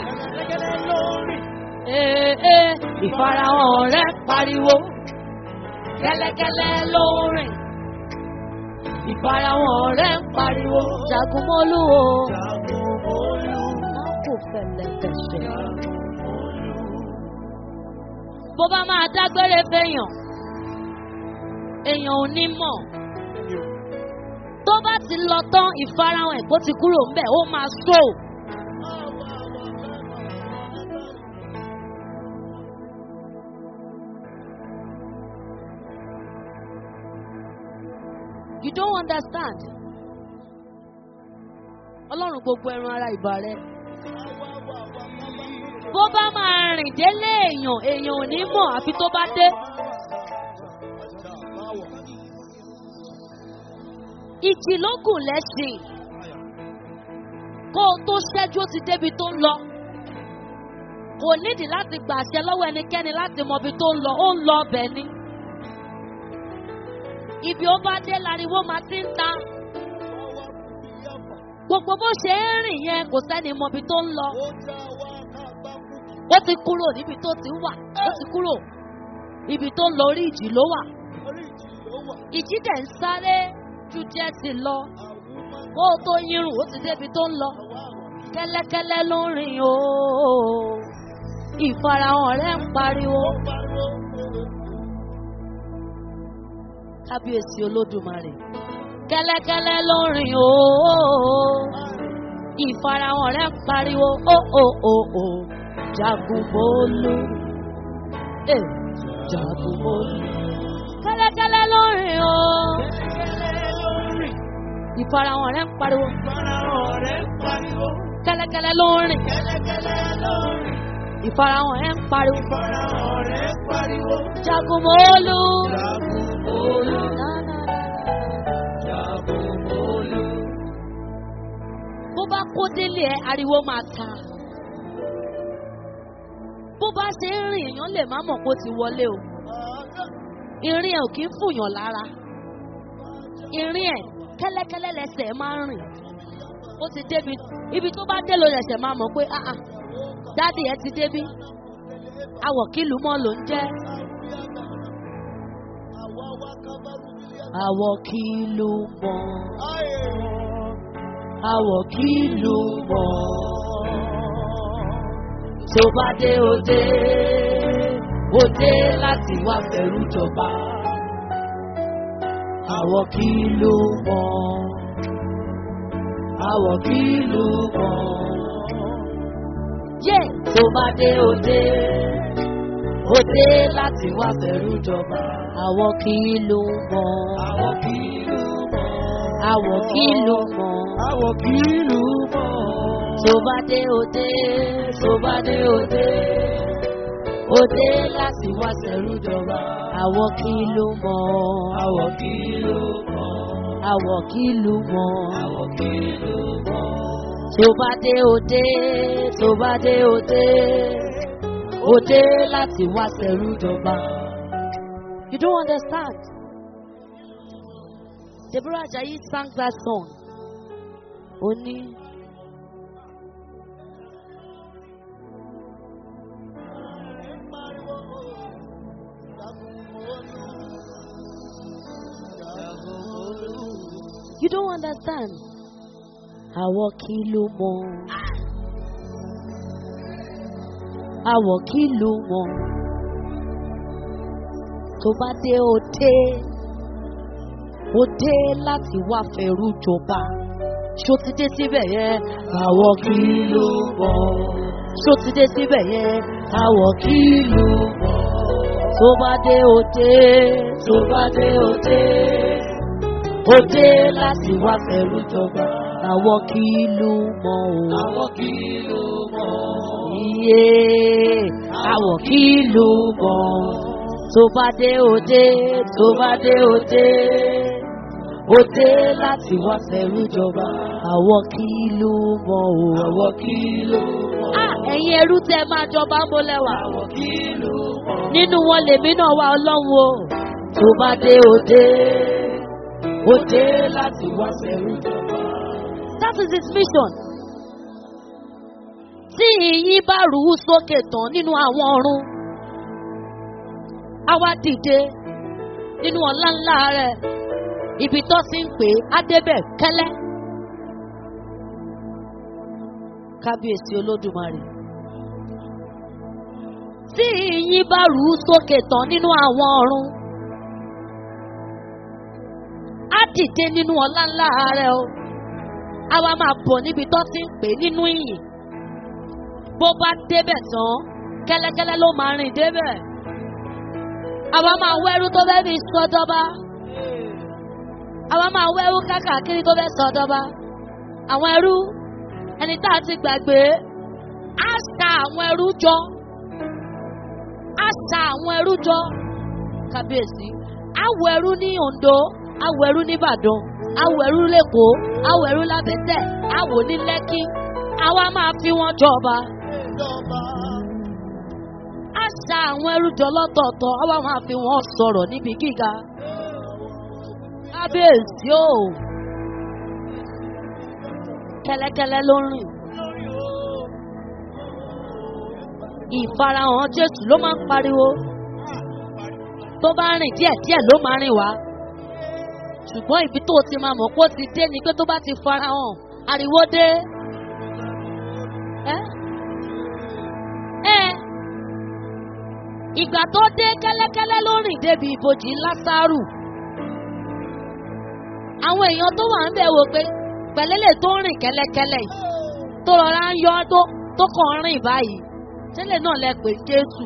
ee ee ìfarahàn rẹ̀ pariwo kẹ́lẹ́kẹ́lẹ́ ló ń rìn ìfarahàn rẹ̀ ń pariwo jagunmólú o má kò fẹlẹ̀ fẹsẹ̀ bó bá máa dágbére fẹ́yàn èèyàn ò ní mọ̀ tó bá ti lọ tán ìfarahàn ẹ̀ bó ti kúrò ńbẹ̀ ó máa sọ. You don't understand. Ọlọ́run gbogbo ẹran ara ìbà rẹ. Bó bá máa rìn délé èèyàn, èèyàn ò ní mọ̀ àfi tó bá dé. Ìjì ló gùn lẹ́sìn. Kó o tó ṣẹ́jú ó ti débi tó ń lọ. Kò nídìí láti gbàṣẹ lọ́wọ́ ẹnikẹ́ni láti mọ ibi tó ń lọ, ó ń lọ ọbẹ̀ ni ibi ó bá dé láriwo máa ti ń ta. Gbogbo bó ṣe ń rìn yẹn kò sẹ́ni mọbi tó ń lọ. ó ti kúrò níbi tó ti wà ó ti kúrò ibi tó ń lọ orí ìjì ló wà Orí ìjì ló wà. ìjì dẹ̀ ń sáré ju díẹ̀ sí lọ Àwùmọ́ kó o tó yírùn ó ti débi tó ń lọ àwa àwọn. kẹ́lẹ́kẹ́lẹ́ ló ń rìn o ìfarahàn rẹ̀ ń pariwo Ó pariwo. kábíyèsí olódùmarè kẹ́lẹ́kẹ́lẹ́ ló ń rìn o ìfarahàn rẹ̀ ń pariwo o o o o jagunmólú eh, jagunmólú kẹ́lẹ́kẹ́lẹ́ ló ń rìn o Kẹ́lẹ́kẹ́lẹ́ ló ń rìn. ìfarahàn rẹ̀ ń pariwo Ìfarahàn rẹ̀ ń pariwo. kẹ́lẹ́kẹ́lẹ́ ló ń rìn Kẹ́lẹ́kẹ́lẹ́ ló ń rìn. ìfarahàn rẹ̀ ń pariwo Ìfarahàn rẹ̀ ń pariwo. jagunmólú. Jagunmólú. Na, na, na, na. Jagunmólú. bó bá kó délé ẹ ariwo máa ta bó bá ṣe ń rìn èèyàn lè má mọ̀ kó ti wọlé o ìrìn ẹ̀ ò kí ń fùyàn lára ìrìn ẹ̀ kẹ́lẹ́kẹ́lẹ́ lẹ́sẹ̀ máa ń rìn ó ti débi ibi tó bá dé ló lẹ̀sẹ̀ máa mọ̀ pé ah ah dáàdì ẹ ti débí awọ̀ kìlú mọ́ ló ń jẹ́ Àwa wá kábàrú bíi awọ̀ kìlú mọ́ ayé. awọ̀ kìlú mọ́ tó bá dé òde òde láti wá fẹ̀rù jọba àwọ̀ kí ló mọ̀ àwọ̀ kí ló mọ̀ yé tó bá dé òde òde láti wá fẹ̀rù jọba àwọ̀ kí ló mọ̀ Àwọ̀ kí ló mọ̀? àwọ̀ kí ló mọ̀ Àwọ̀ kí ló mọ̀? tó bá dé òde tó bá dé òde òde láti wá fẹ̀rù jọba àwọ̀ kí ló mọ̀ Àwọ̀ kí ló mọ̀? àwọ̀ kí ló mọ̀. Àwọ̀ kí ló mọ̀? tó bá dé òde tó bá dé òde òde láti wá sẹ̀rú jọba. You don't understand. Deborah Ajayi sang that song. Ó ní. You don't understand. Àwọ̀ kí ló mọ̀? Àwọ̀ kí ló mọ̀? Tó bá dé òde, òde láti wá fẹ̀rù jọba. Ṣó ti dé síbẹ̀ yẹn? Àwọ̀ kí ló mọ̀? Ṣó ti dé síbẹ̀ yẹn? Àwọ̀ kí ló mọ̀? Tó bá dé òde, tó bá dé òde òde láti wá fẹ̀rù jọba àwọn kí ló mọ̀ o. Àwọ̀ kí ló mọ̀? iye àwọ̀ kí ló mọ̀ tó bá dé òde tó bá dé òde òde láti wá fẹ̀rù jọba àwọn kí ló mọ̀ o. Àwọ̀ kí ló mọ̀? Ah, ẹ̀yin ẹrú tẹ máa jọba ń bolẹ̀ wá Àwọ̀ kí ló mọ̀? nínú wọn lèmi náà wá ọlọ́run o tó bá dé òde òde láti wá fẹ̀rù jọba. That is his mission. Tí ìyín bá rú sókè tán nínú àwọn ọ̀run, á wá dìde nínú ọ̀la ńlá rẹ̀. Ibi tó sì ń pè é, á débẹ̀ kẹ́lẹ́. Kábíyèsí Olódùmarè. Tí ìyín bá rú sókè tán nínú àwọn ọ̀run, á dìde nínú ọ̀la ńlá rẹ̀ o àwa máa bọ̀ níbi tó ti ń pè nínú ìyìn bó bá débẹ̀ tán kẹ́lẹ́kẹ́lẹ́ ló máa rìn débẹ̀ àwa máa wẹ́rú tó fẹ́ fi sọdọ́ba àwa máa wẹ́rú kákàkiri tó fẹ́ sọdọ́ba àwọn ẹrú ẹni tá a ti gbàgbé á sa àwọn ẹrú jọ á sa àwọn ẹrú jọ kábíyèsí á wọ ẹrú ní Oǹdó á wọ ẹrú ní Ìbàdàn awọ ẹrú lẹ́kọ̀ọ́ awọ ẹrú lábẹ́tẹ̀ awọ ní lẹ́kí àwa máa fi wọn jọba Ìjọba. á ṣa àwọn ẹrú jọ lọ́tọ̀ọ̀tọ̀ àwa máa fi wọn sọ̀rọ̀ níbi gíga kábíyèsí o kẹ́lẹ́kẹ́lẹ́ ló ń rìn Lórí o. ìfarahàn jésù ló máa ń pariwo tó bá rìn díẹ̀díẹ̀ ló máa rìn wá ṣùgbọ́n ibi tó ti máa mọ̀ pé ó ti dé ni pé tó bá ti farahàn ariwo dé. ẹ́ ẹ́ ìgbà tó dé kẹ́lẹ́kẹ́lẹ́ ló rìn débi ibojì lásàrù àwọn èèyàn tó wà ń bẹ̀ wò pé pẹ̀lẹ́lẹ̀ tó ń rìn kẹ́lẹ́kẹ́lẹ́ yìí tó rọra ń yọ tó tó kàn ń rìn báyìí tẹ́lẹ̀ náà lẹ pè jésù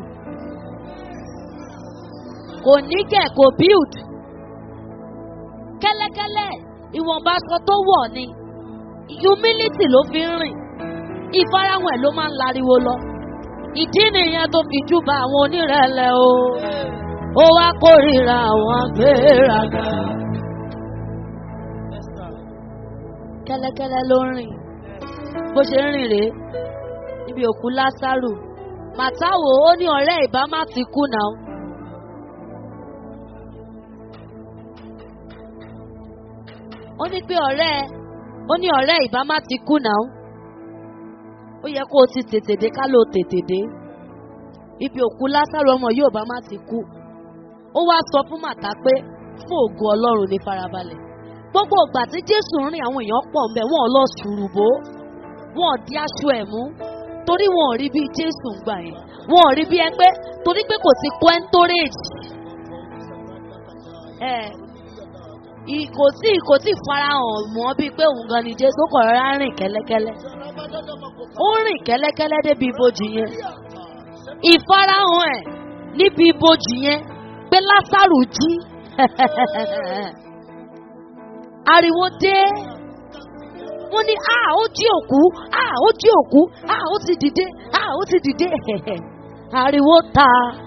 kò ní kẹ̀ kò build kẹ́lẹ́kẹ́lẹ́ ìwọ̀nba aṣọ tó wọ̀ ni humility ló fi ń rìn ìfarahàn ẹ̀ ló máa ń lariwo lọ ìdí nìyẹn tó fi júbà àwọn onírẹ̀lẹ̀ o ó wá kórìíra àwọn agbéraga kẹ́lẹ́kẹ́lẹ́ ló ń rìn bó ṣe ń rìn rèé níbi òkú lásàrù màtáwò ó ní ọ̀rẹ́ ìbá má ti kú náà. ó ní pé ọ̀rẹ́ ó ní ọ̀rẹ́ ìbá má ti kú náà. ó yẹ kó o ti tètè dé ká ló tètè dé. ibi òkú lásàrù ọmọ yóò bá má ti kú. ó wá sọ fún màtá pé fún ògo ọlọ́run ní farabalẹ̀. gbogbo ìgbà tí jésù ń rìn àwọn èèyàn pọ̀ ń bẹ̀ wọ́n lọ sùrùbó wọ́n di aṣọ ẹ̀ mú torí wọn ò rí bí jésù ń gbà yẹn wọn ò rí bí ẹ pé torí pé kò sí quentorage ẹ kò tí kò tí farahàn mọ́ bíi pé òun gan ni jésù kọ̀ rárá rìn kẹ́lẹ́kẹ́lẹ́ ó rìn kẹ́lẹ́kẹ́lẹ́ débi ibojì yẹn ìfarahàn ẹ̀ níbi ibojì yẹn pé lásàrù jí ariwo dé wọ́n ní a ó jí òkú a ó jí òkú a ó ti dìde a ó ti dìde ariwo ta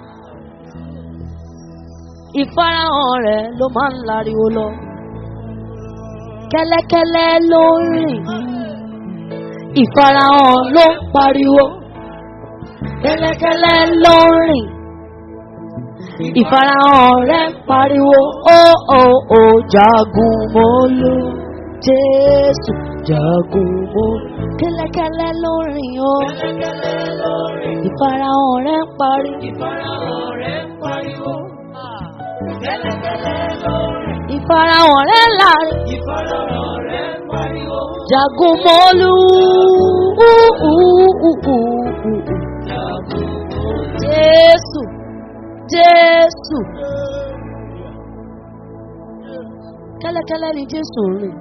ìfarahàn rẹ̀ ló máa ń lariwo lọ kẹ́lẹ́kẹ́lẹ́ ló ń rìn ìfarahàn ló ń pariwo kẹ́lẹ́kẹ́lẹ́ ló ń rìn ìfarahàn rẹ̀ ń pariwo ó ó ó jagun mọ́lú jésù jagun mọ́ kẹ́lẹ́kẹ́lẹ́ ló ń rìn o ìfarahàn rẹ̀ ń pariwo. Ìfarahàn rẹ̀ ń pariwo. Kẹ́lẹ́kẹ́lẹ́ ló rìn. ìfarahàn rẹ̀ láàrin Ìfarahàn rẹ̀ ń pariwo. jagun mọ́lú Jagun mọ́. jésù jésù kẹ́lẹ́kẹ́lẹ́ ni jésù ń rìn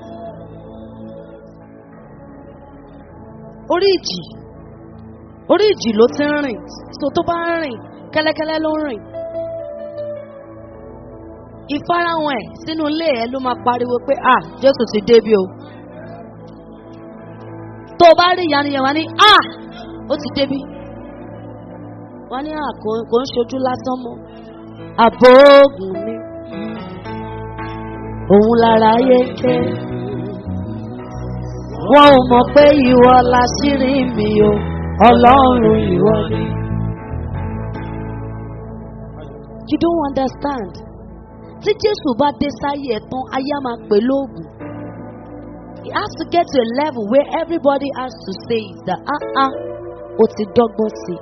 orí ìjì orí ìjì ló ti ń rìn so tó bá ń rìn kẹ́lẹ́kẹ́lẹ́ ló ń rìn ìfarahàn ẹ̀ sínú ilé ẹ̀ ló máa pariwo pé ah jésù ti débi o tó o bá rí ìyanu yẹn wá ní ah ó ti débi wọ́n ní ah kò kò ń ṣojú lásán mọ́ àbóògùn mi òun lára yé ké wọn ò mọ̀ pé ìwọ láṣírí mi o ọlọ́run ìwọ ni. you don't understand tí jésù bá dé sáyé ẹ̀ tán ayé á máa pè lóògùn. It has to get to a level where everybody has to say is that ah ah o ti dọ́gbọ́n sí i.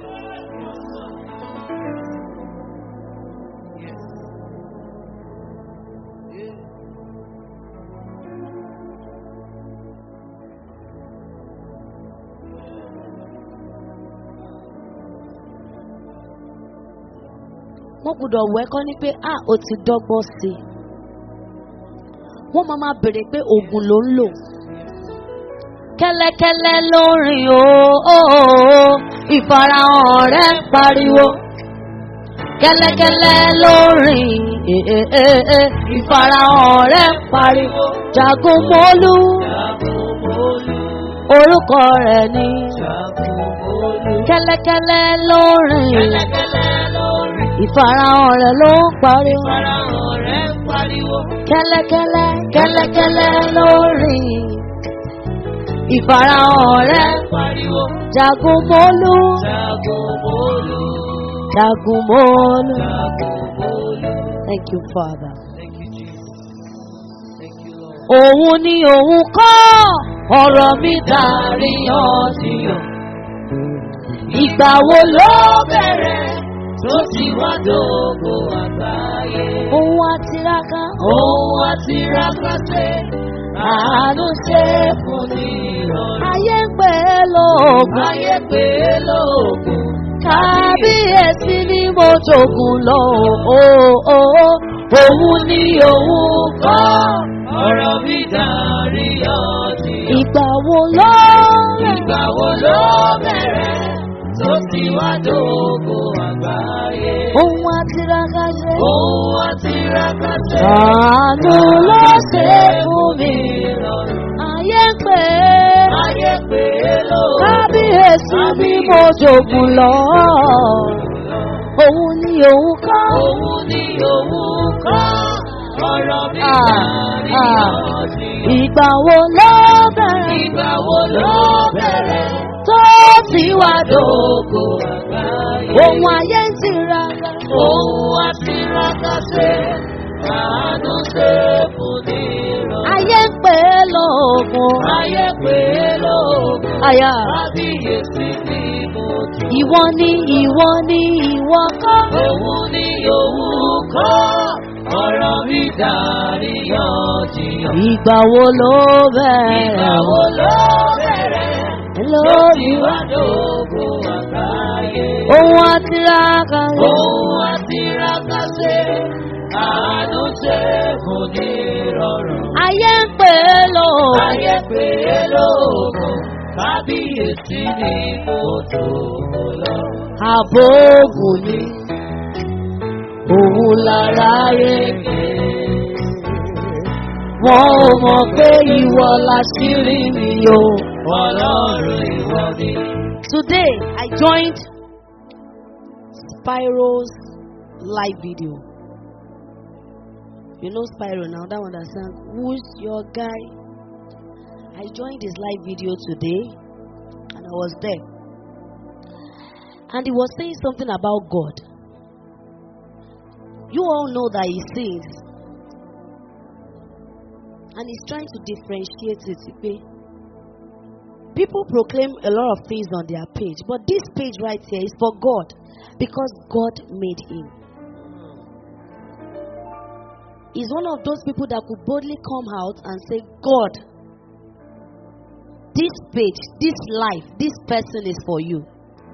wọ́n gbọ́dọ̀ wọ ẹ́kọ́ ní pé ah o ti dọ́gbọ́n sí i. wọ́n máa máa béèrè pé oògùn ló ń lò. kẹ́lẹ́kẹ́lẹ́ ló ń rìn o ó, ó, ó, ìfarahàn rẹ̀ ń pariwo. kẹ́lẹ́kẹ́lẹ́ ló ń rìn eh, eh, eh, eh, ìfarahàn rẹ̀ ń pariwo. jagun mọ́lú Jagun mọ́lú. orúkọ rẹ̀ ní. Jagun mọ́lú. kẹ́lẹ́kẹ́lẹ́ ló ń rìn Kẹ́lẹ́kẹ́lẹ́ ló rìn. ìfarahàn rẹ̀ ló ń pariwo. Ìfarahàn rẹ̀ ń pariwo. kẹ́lẹ́kẹ́lẹ́ kẹ́lẹ́kẹ́lẹ́ ló rìn ìfarahàn rẹ̀ Pariwo. jagun mọ́lú Jagun mọ́lú. jagun mọ́lú. Jagun mọ́lú. thank you father. Thank you, Jesus. Thank you, Lord. òun ni òun kọ́ ọ̀rọ̀ mi dàríyànjiyàn Ìgbà wo ló bẹ̀rẹ̀ tó ti wá dògbò àgbáyé. Ohun àtiraka. Ohun àti rákàtẹ́ àánú ṣe fún ní ìrọ̀rùn. Ayé ń pè é lóògùn. Ayé pé lóògùn. Kábíyèsí ni mo jogún lọ. o- o- o. Òun ni òun kọ́. Ọ̀rọ̀ mi dàrí ọtí. Ìgbà wo ló rẹ̀? Ìgbà wo ló bẹ̀rẹ̀ tó ti wá dògbò àgbáyé? Ohun àtiraka ṣe. Ohun àti rákàtẹ́ Àánú ló ṣe fún mi. ìrọ̀rùn. Ayé ń pè é. Ayé pé lóògùn. Kábíyèsí ni mo jogún lọ. Òun ni òun kọ́. Òun ni òun kọ́. Ọ̀rọ̀ mi Ah, dàrí ah. ọtí. Ìgbà wo ló bẹ̀rẹ̀? Ìgbà wo ló bẹ̀rẹ̀ Tó ti wá dò. dògbò àgbáyé? Ohun ayé ń tiraka. Ohun àti rákàtẹ́ àánú ṣe fún ní ìrọ̀rùn. Ayé ń pè é lóògùn. Ayé pé lóògùn. Àyà. Kábíyèsí ni mo tún. Ìwọ ni ìwọ ni ìwọ kọ́. Òun ni òun kọ́. Ọ̀rọ̀ mi dàrí yànjiyàn. Ìgbà wo ló bẹ̀rẹ̀? Ìgbà wo ló bẹ̀rẹ̀? Lórí wá dògbò àgbáyé. ohun àtiraka. Ohun àti rákàtẹ́ àánú ṣe fún ní ìrọ̀rùn. Ayé ń pè é lóògùn. Ayé pé lóògùn. Kábíyèsí ni mo tó lọ. Àbóògùn ni òun lára rẹ̀. Wọ́n ò mọ̀ pé ìwọ láṣírí mi o. Ọlọ́run ìwọ ni. Today I joined Spyro's live video. You know Spyro now, that one that sang, Who's your guy? I joined his live video today and I was there. And he was saying something about God. You all know that he sings. And he's trying to differentiate it. okay? People proclaim a lot of things on their page, but this page right here is for God because God made him. He's one of those people that could boldly come out and say, God, this page, this life, this person is for you.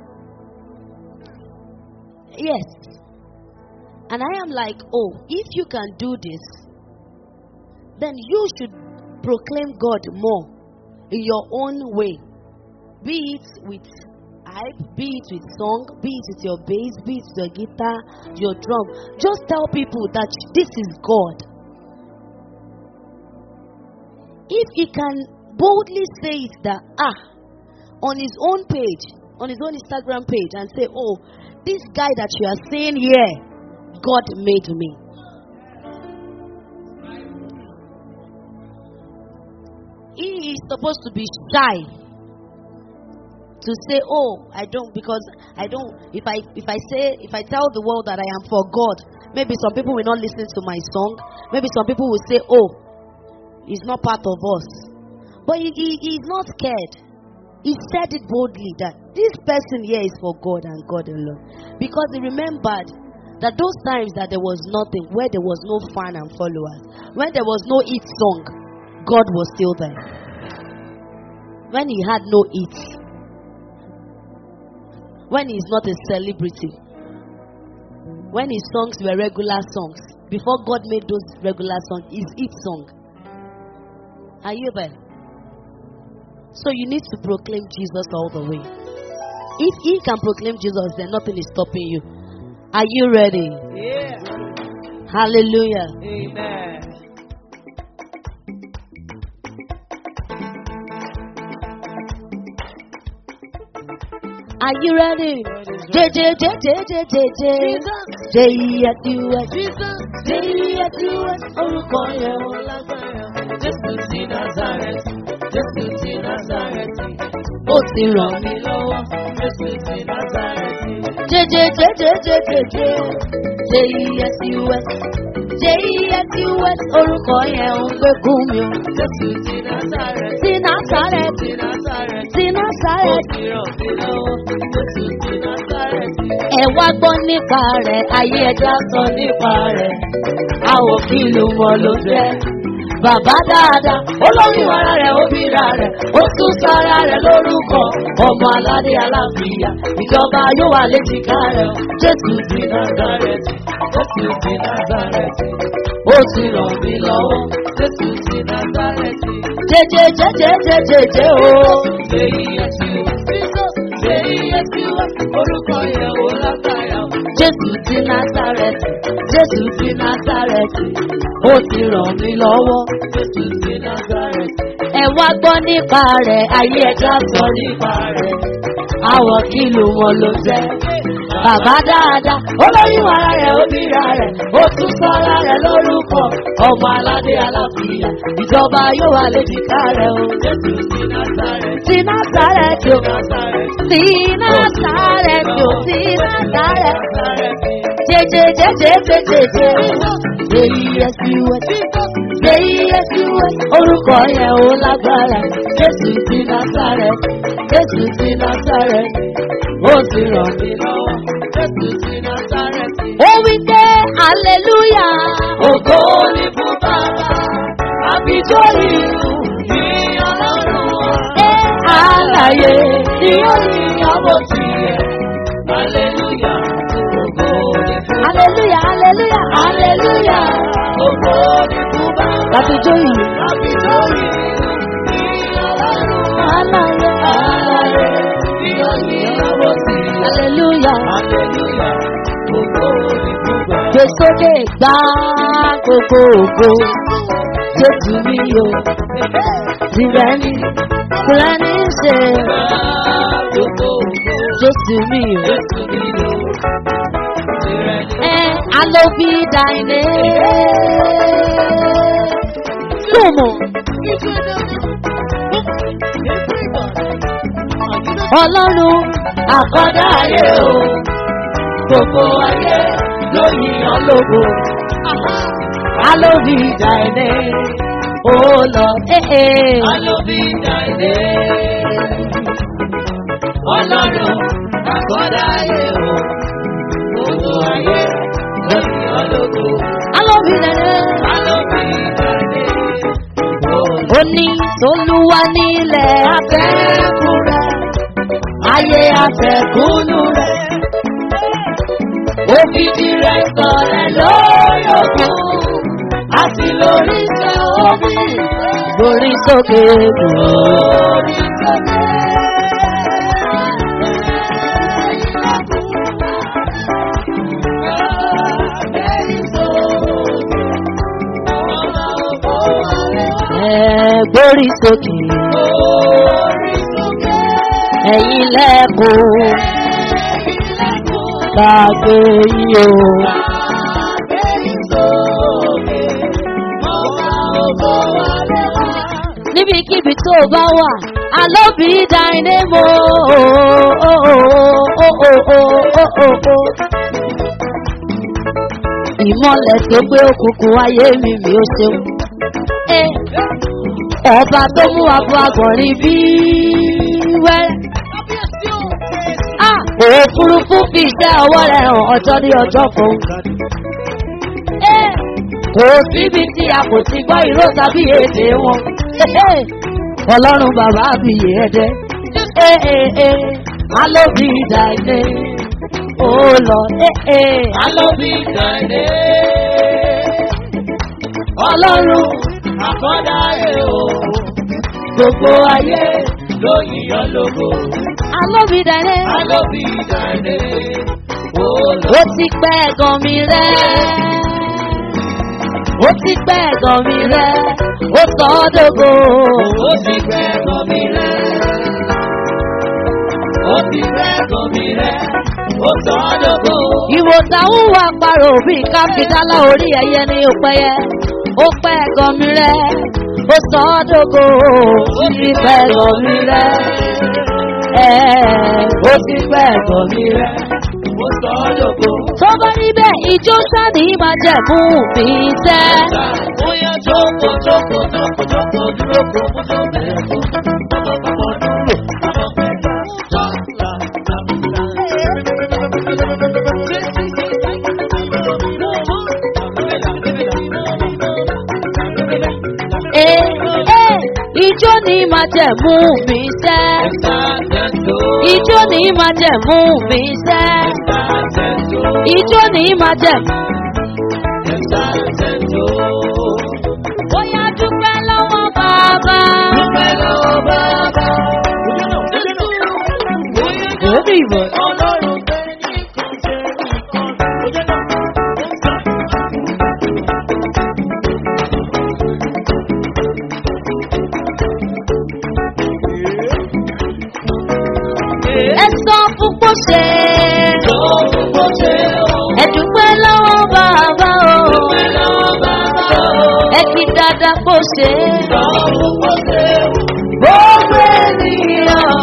Yes. And I am like, oh, if you can do this, then you should proclaim God more in your own way. Be it with hype, be it with song, be it with your bass, be it with your guitar, your drum. Just tell people that this is God. If he can boldly say it that, ah, on his own page, on his own Instagram page, and say, oh, this guy that you are seeing here, God made me. He is supposed to be shy to say, "Oh, I don't," because I don't. If I if I say if I tell the world that I am for God, maybe some people will not listen to my song. Maybe some people will say, "Oh, he's not part of us," but he, he he's not scared. He said it boldly that this person here is for God and God alone, because he remembered that those times that there was nothing, where there was no fan and followers, when there was no hit song, God was still there. When he had no hits, when he's not a celebrity, when his songs were regular songs, before God made those regular songs, his hit song. Are you there? So you need to proclaim Jesus all the way. If he can proclaim Jesus, then nothing is stopping you. Are you ready? Yeah. Hallelujah. Amen. Are you ready? J J J J J J J J E S U S J E S U S orúkọ yẹn o. Jésù ti Nazareti, Jésù ti Nazareti, Ó ti ràn mí. mi lọ́wọ́, Jésù ti Nazareti. J J J J J J J J E S U S J E S U S orúkọ yẹn ń gbé kú mi o. Jésù ti Nazareti, Ti Nazareth, ti Nazareti, ti Nazareth, Násárẹ́tì. ti ràn mí lọ́wọ́. Jésù ti Násárẹ́tì. Ẹ wá gbọ́ nípa rẹ̀, ayé ẹja sọ nípa rẹ̀. Àwọ̀ kí ló mọ ló jẹ́. Bàbá dáadáa, olórí ara rẹ̀, obìnrin rẹ̀, ó tún sára rẹ̀ lórúkọ. Ọmọ aládé aláfíà, ìjọba yóò wà léjìká rẹ̀. Jésù ti Násárẹ́tì. Jésù ti Násárẹ́tì. Ó ti ràn mí lọ́wọ́. Jésù ti Násárẹ́tì. Jẹjẹ jẹjẹ jẹjẹ jẹ o. Ṣèyí ẹ̀sìn ṣèyí ẹ̀sìn wá. Orúkọ yẹn ò lágbára. Jésù ti Násárẹ́tì. Jésù ti Násárẹ́tì. Ó ti ràn mí lọ́wọ́. Jésù ti Násárẹ́tì. Ẹ wá gbọ́ nípa rẹ̀, ayé ẹja sọ nípa rẹ̀. Àwọ̀ kìlù wọn ló jẹ́. Bàbá dáadáa, olórí ara rẹ̀, obìnrin rẹ̀, ó tún sọ́ra rẹ̀ lórúkọ. Ọmọ aládé aláfíà, ìjọba yóò wà léjìká rẹ̀ o. Jésù ti Násárẹ́tì. Ti Násárẹ́tì o. Násárẹ́tì. Ti Násárẹ́tì o. Ti Násárẹ́tì. Násárẹ́tì. Jẹjẹ jẹjẹ jẹjẹ jẹ. Èyí ẹsìn wẹ̀. Èyí ẹsìn wẹ̀. Orúkọ yẹn ò lágbára. Jésù ti Násárẹ́tì. Jésù ti Násárẹ́tì. Ó ti ràn mí lọ́wọ́. Jésù ti Násárẹ́tì. Ó wí pé aleluya. Ògo ni fún bàbá. Àbíjọ́ ìlú ní ọlọ́run wa. Ẹ àlàyé ni ó ní ọmọ Ọmọ tiẹ̀. Aleluya. Ògo ni fún Aleluya aleluya aleluya. Ògo ni fún bàbá. Látijọ́ yìí. Àbíjọ́ ìlú ní ọlọ́run wa. Àlàyé Ààrẹ ni ó ní ọmọ tiẹ̀. aleluya. Aleluya. Ògo ni fún bàbá. Gbèsókè gbá gbogbo ògo. Jésù mi o. Tìrẹ ni tìrẹ ní í ṣe. Gbogbo ògo. Jésù mi o. Jésù mi lò. Tirẹ̀ ni. Ẹ alóbi dàìní. Kùmù ọlọ́run àkọ́dá ayé o. Gbogbo ayé ló yíyan lógo. Alóbi dàìní. Ó lọ ee. Alóbi dàdé. Ọlọ́run àkọ́dá ayé o. Gbogbo ayé ló yíyan lógo. Alóbi dàìní. Alóbi dàdé. ó ní tolúwa nílẹ̀ afẹ́kù rẹ̀ ayé afẹ́kùnú rẹ̀ Òbídì rẹ̀ sọ̀rẹ̀ lórí òkun. Àti lórí iṣẹ́ omi. lórí sókè Lórí sókè. ẹ̀ gbórí sókè ẹ̀yìn lẹ́kùn gbàgbé yìí o. níbikíbi tó o bá wà alóbi dáiné mo. ìmọ̀lẹ̀ tó gbé òkùnkùn ayé mi mi ò ṣeun. Eh, ọba tó mú abo agbọ̀nrín bí wẹ́rẹ́. Ah, òfurufú fi iṣẹ́ ọwọ́ rẹ̀ hàn ọjọ́ ní ọjọ́ kan. Eh, kò síbi tí a kò ti gbọ́ ìró tàbí èdè wọn. Eh, ọlọ́run bàbá àbíyè ẹ̀dẹ́. Eh, eh, eh, alóbi ìdàgbé. Ó lọ, eh, eh, Alóbi dàdé. ọlọ́run Àkọ́dá ẹ̀ o. gbogbo ayé. Ló yíyan lógo. Alóbi ìdàgbé. Alóbi dàdé. Ó lọ. ó ti pẹ́ ẹ̀gàn mi rẹ́. ó ti pẹ́ ẹ̀gàn mi rẹ́. ó sọ ọ́ dógò. Ó ti fẹ́ gan mi rẹ̀. Ó ti fẹ́ gan mi rẹ̀. Ó sọ ọ́ dógò. ìwò táwọn wà parò bí káfíńdálá orí ẹyẹ ní òpẹyẹ. ó pẹ́ ẹ̀gàn mi rẹ́. ó sọ ọ́ dógò. ó ti pẹ́ ẹ̀gàn mi rẹ́. ẹ̀ẹ́ ó ti pẹ́ ẹ̀gàn mi rẹ́. Ó sọ ọ́ dógò. tó bá níbẹ̀ ìjó sáni máa jẹ̀ mú mi tẹ́. Bóyá jókòó jókòó jókòó jókòó dúró kó mú tó bẹ̀rẹ̀ kó. Ọmọ bàbá dúró. Ọmọ bẹ̀rẹ̀ Ijó ni máa jẹ̀ mú mi sẹ́. Ijó ni máa jẹ̀ mú mi sẹ́. Ijó ni máa jẹ̀. Bóyá dúpẹ́ lọ́wọ́ bàbá. Very good. Ẹ sọ fún pọ́ṣẹ́. Ẹ dúpẹ́ lọ́wọ́ bàbá o. Ẹ kí dáadáa pọ́ṣẹ́. Gbogbo ènìyàn.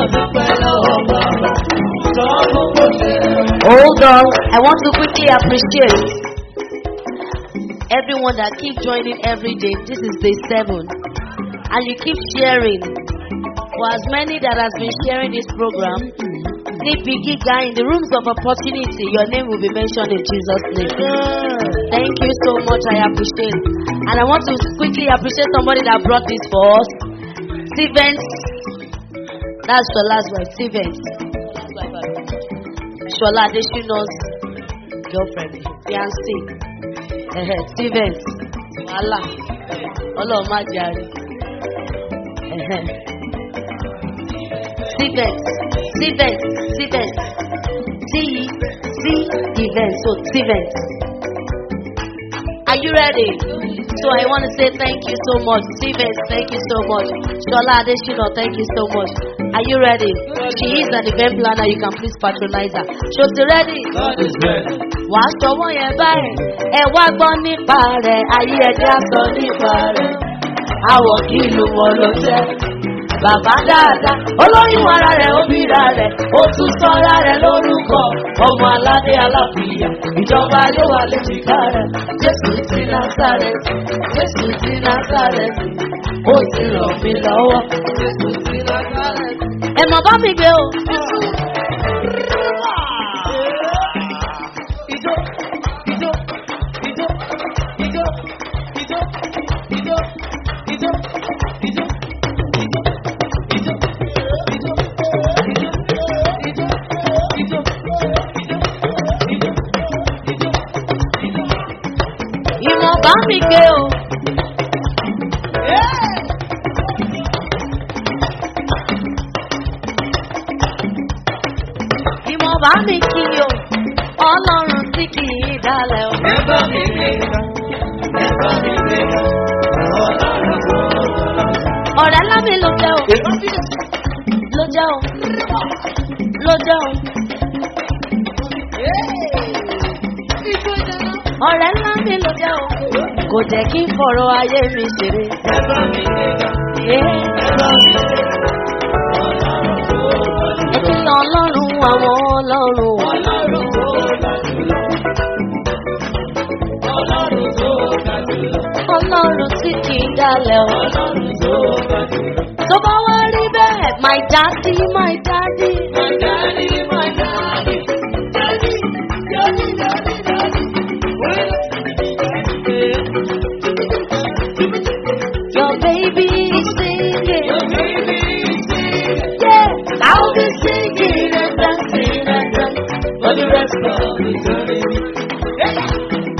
Hold on. I want to quickly appreciate everyone that keep joining every day. This is day seven. And you keep sharing. For as many that has been sharing this program, níbi gíga in the rooms of opportunity, your name will be mentioned in Jesus' name. Thank you so much. I appreciate. And I want to quickly appreciate somebody that brought this for us. Stevens. That's the last one. Stevens. Shola Adesina's girlfriend, fiancé. Ẹ̀hẹ̀, Stevens. Wàhálà. Ọlọ́run má jàre. Ẹ̀hẹ̀. Stevens. Stevens. Stevens. T C events. So Stevens. Are you ready? So I want to say thank you so much. Stevens, thank you so much. Shola Adesina, thank you so much. Are you ready? She is an event planner. You can please patronize her. Ṣòtì ready? Wà á sọwọ́ yẹn báyìí. Ẹ wá gbọ́ nípa rẹ̀. Ayé ẹja sọ nípa rẹ̀. Àwọ̀ kí ìlú wọn ló jẹ́. Bàbá dáadáa, olóyún ara rẹ̀ ó bíra rẹ̀, ó tún sọ́ra rẹ̀ lórúkọ. Ọmọ aládé aláfíà, ìjọba yóò wà léjìká rẹ̀. Jésù ti Násàrẹ́tì, Jésù ti Násàrẹ́tì, ó ti ràn mí lọ́wọ́. Jésù ti Násàrẹ́tì. Ẹ mọ̀ bá mi gbé o. Ìmọ̀ bá mi gbé o. Ìmọ̀ bá mi kí o. Ọlọ́run tí kì í dalẹ̀ o. Ọ̀rẹ́ lámì ló jẹ́ o. Ló jẹ́ o. Ló jẹ́ o. Ọ̀rẹ́ lámì ló jẹ́ o. Kò jẹ́ kí n fọ̀rọ̀ ayé mi ṣeré. Ẹ kí ọlọ́run àwọn ọlọ́run. Ọlọ́run tí kì í dalẹ̀ o. Tó bá wá rí bẹ́ẹ̀, my daddy, my daddy. Your baby is singing. Yeah, I'll be singing and dancing and dancing for the rest of eternity.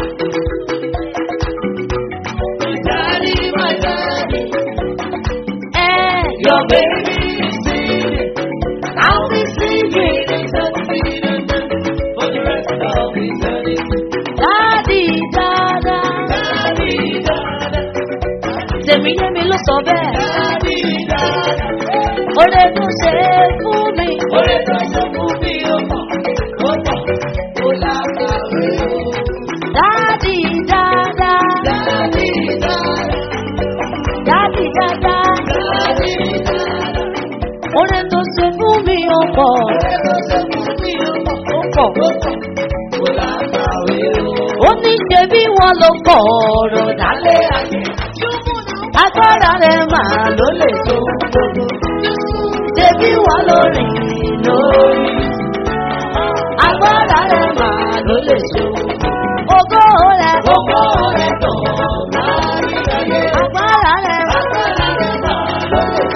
Eh, your baby is singing. I'll be singing and dancing and dancing for the rest of eternity. Daddy, dada. Daddy, dada. Tèmi yé mi ló sọ bẹ́ẹ̀. Daddy, dada. Oore tó ṣe é fún mi. Oore tó ṣe fún mi ó pọ̀, ó pọ̀, ó lágbàwé o. Daddy, dada. Daddy, dada. Daddy, dada. Daddy, dada. Oore tó ṣe fún mi ó pọ̀. Oore tó ṣe fún mi ó pọ̀, ó pọ̀, ó pọ̀, ó lágbàwé o. Ó ní ṣe bí wọ́n ló kọ̀ ọ̀rọ̀ dálé ayé. Agbára rẹ̀ máa ló lè tó gbogbo. Ṣé bí wọ́n ló rìn lórí? Agbára rẹ̀ máa ló lè tó. Ògo rẹ̀ ògo rẹ̀ tó lárí ayé. Agbára rẹ̀ agbára rẹ̀ máa ló lè tó.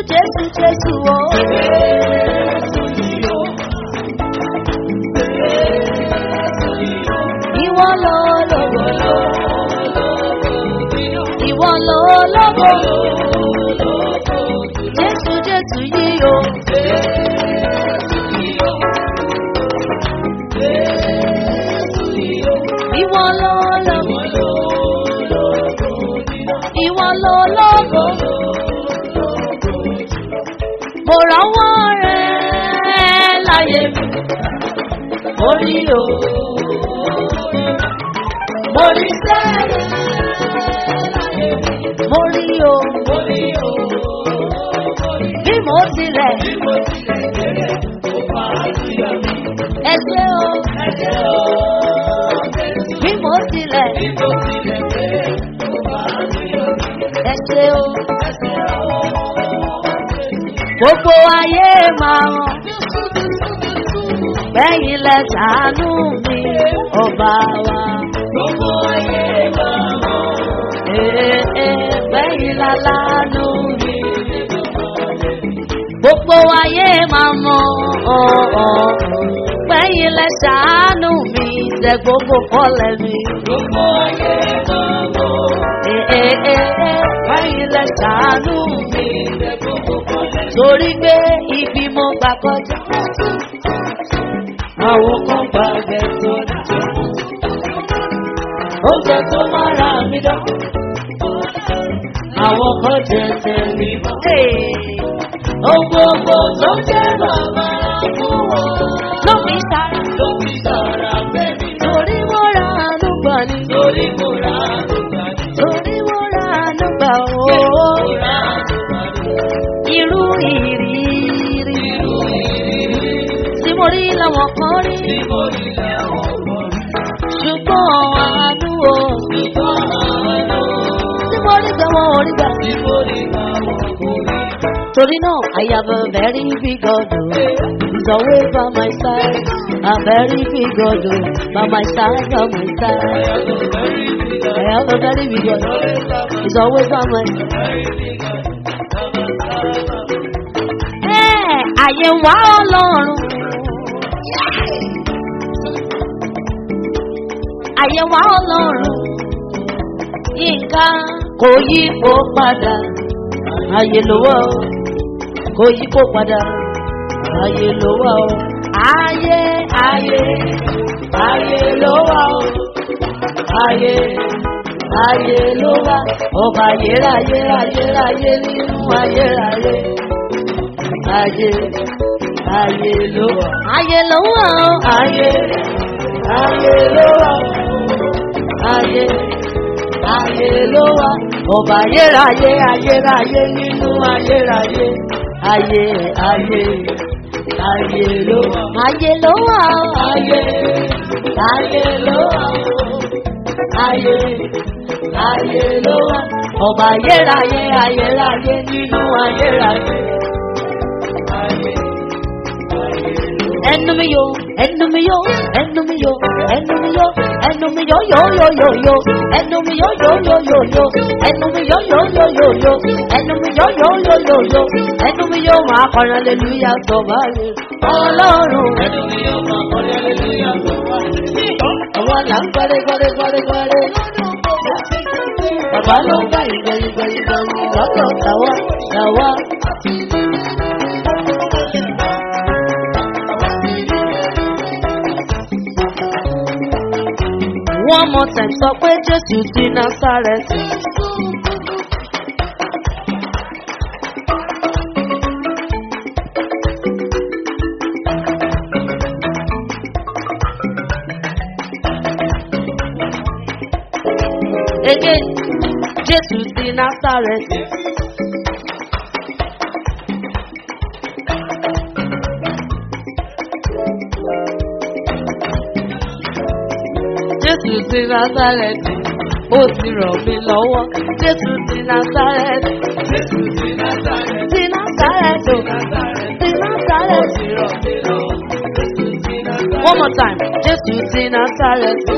Jésù Jésù o. Ìwọ ló lógo. Ìwọ ló lógo. Jésù Jésù yìí o. Ìwọ ló lógo. Ìwọ ló lógo. Mo rọ́wọ́ rẹ̀ láyé mi. Mo rí o. Mo rí sẹ́rẹ̀ láyé mi. Mo rí o. Bí mo tilẹ̀. Ẹ ṣé o. Bí mo tilẹ̀. Ẹ ṣé o. Gbogbo ayé máa hàn. Bẹ́yìn lẹ ṣàánú mi, ọba wa. Ee, ee, bẹ́yìn lálánú mi. Gbogbo ayé máa mọ̀ ọ̀ọ́. Bẹ́yìn lẹ ṣàánú mi, ṣẹ gbogbo kọ́lẹ̀ mi. Ee, ee, ee, ee, bẹ́yìn lẹ ṣàánú mi. Torí pé ibi mo gbà kọjá. Àwọn kan gba ẹgbẹ́ tó dá. Oúnjẹ tó máa ra mi dán. Àwọn kan jẹ tẹ̀lé mọ́. Ohun gbogbo tó jẹ́ bàbá fún wọn. Ló fi sára. Ló fi sára bẹ́ẹ̀ ni. Torí mo ra àánú gbà ní. Torí mo ra àlùkà ní. Torí mo ra àánú gbà ó. Mo ra àlùkà ní. Irú ìrírí Irú ìrírí tí mo rí làwọn kan rí. tí mo rí lẹ́wọ̀n pọ̀ rí. Ṣùgbọ́n àánú o. Ṣùgbọ́n àánú Tí mo rí gbà wọn ò rí gbà. tí mo rí làwọn kò rí. Torí náà, I have a very big God. oh. He's always by my side. A very big God. oh. By my side, by my I side. have a very big I have a very big God. Always have a He's always by my side. very big God. Ẹ́ àyè wá ọlọ́run. Àyè wá ọlọ́run. Nǹkan kò yí kó padà. Àyè ló wà ó. Kò yí kó padà. Àyè ló wà ó. Ayé ayé ayé ló wà ó. Ayé ayé ló wà. Ọba ayérayé ayérayé nínú ayérayé ayé ayé ló wà. ayé ló wà ó. ayé ayé ló wà ó. ayé ayé ló wà. ọba ayérayé ayérayé nínú ayérayé. ayé ayé ayé ló wà. ayé ló wà ó. ayé ayé ló wà ó. ayé ayé ló wà. ọba ayérayé ayérayé nínú ayérayé. ẹnu mi yo ẹnu mi yo ẹnu mi yo ẹnu mi yo ẹnu mi yo yo yo yo yo ẹnu mi yo yo yo yo yo ẹnu mi yo yo yo yo yo ẹnu mi yo yo yo yo yo ẹnu mi yo máa kọrin aleluya sọ báyìí ọlọ́run Ẹnu mi yóò máa kọ́lé hallelujah tó wá. àwọn là ń gbọ́dé gbọ́dé gbọ́dé gbọ́dé bàbá ló ń gbà ìgbẹ́ ìgbẹ́ ìgbẹ́ lọ́dọ̀ tàwa tàwa. One more time sọ pé Jésù ti Násárẹ́tì. Again, Jésù ti Násárẹ́tì. Jésù ti Násárẹ́tì. Ó ti ràn mí lọ́wọ́. Jésù ti Násárẹ́tì. Jésù ti Násárẹ́tì. Ti Násárẹ́tì. Ti Násárẹ́tì. One more time. Jésù ti Násárẹ́tì.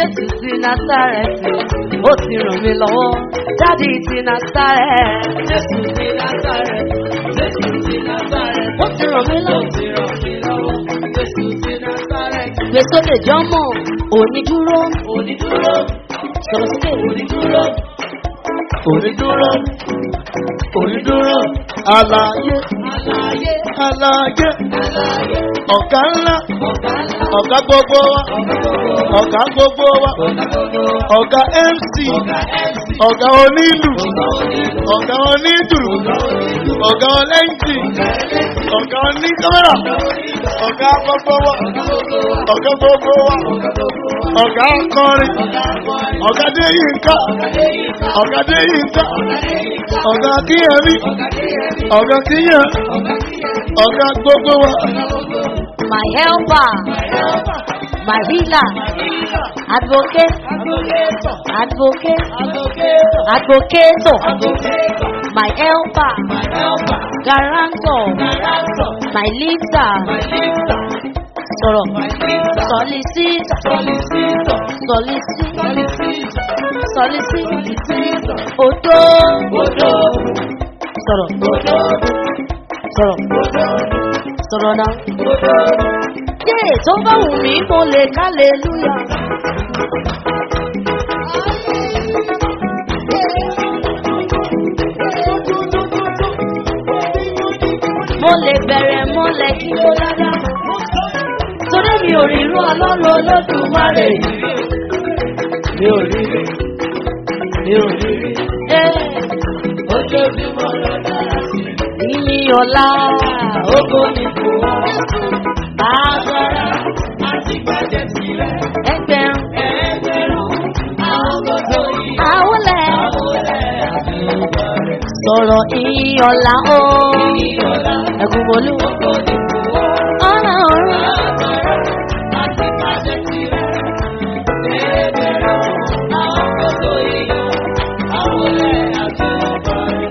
Jésù ti Násárẹ́tì, ó ti ràn mí lọ́wọ́. Dádì ti Násárẹ́tì, Jésù ti Násárẹ́tì, Jésù ti Násárẹ́tì, ó ti ràn mí ó lọ́wọ́. ti ràn mí lọ́wọ́. Jésù ti Násárẹ́tì, Gbèsòdè jọ́mọ̀, òní dúró, onídúró, sọ̀rọ̀ sókè. onídúró, onídúró, onídúró, Àlàyé, àlàyé, àlàyé, àlàyé, ọ̀gá ńlá, ọ̀gá ńlá, ọ̀gá gbogbo wa, ọ̀gá gbogbo, ọ̀gá gbogbo wa, ọ̀gá gbogbo, ọ̀gá MC, ọ̀gá MC, ọ̀gá onílù, ọ̀gá onílù, ọ̀gá onídùrù, ọ̀gá onílù, ọ̀gá ọlẹ́ǹtì, ọ̀gá ẹlẹ́sìn, ọ̀gá oníkámẹ́rà, ọ̀gá onílù, ọ̀gá gbogbo wa, ọ̀gá gbogbo wa, ọ̀gá gbogbo wa, ọ̀gá gbogbo wa, ọ̀gá akọrin, ọ̀gá akọrin, ọ̀gá déyìnká, ọ̀gá déyìnká, ọ̀gá déyìnká, ọ̀gá déyìnká, ọ̀gá kíyẹmí, ọ̀gá déyẹmí, ọ̀gá kíyàn, ọ̀gá kíyẹmí, ọ̀gá gbogbo wa, ọ̀gá gbogbo wa, My helper, ẹ̀yọ́pà, my healer, àdìyà, advocate, advocate, advocate, advocate, advocator, advocate, my helper, my helper, guarantor, my ransom, my lifter, my lifter, sọ̀rọ̀, my lifter, solicitor, solicitor, solicitor, solicitor, solicitor, odo, odo, sọ̀rọ̀, odo, sọ̀rọ̀, odo, sọ̀rọ̀ náà. odo. Yé tó bá wù mí mo lè kálẹ̀lúyà. Mo lè bẹ̀rẹ̀ mọ́lẹ̀ kí ó dáadáa. Torí mi ò rí irú ọlọ́run olódùmarè yìí. Mi ò rí rí, mi ò rí rí, Ẹ́ ojoojúmọ́ ló dára sí mi. ìní ọ̀la Ògo ni kò wá, agbára àti gbàjẹ́ tirẹ̀. ẹgbẹ̀rún Ẹgbẹ̀rún àwọn gbogbo yìí, àwọlẹ̀ àwọn ọ̀rẹ́ àti ọgbà rẹ̀. sọ̀rọ̀ ìní ọ̀la ó. Ìyọ̀lá, Ẹ̀gún bolú ògo ni kò wá, ọ̀rọ̀ ọ̀rọ̀. agbára àti gbàjẹ́ tirẹ̀. Ẹgbẹ̀rún àwọn gbogbo yìí, àwọn ọ̀rẹ́ àti ọgbà rẹ̀.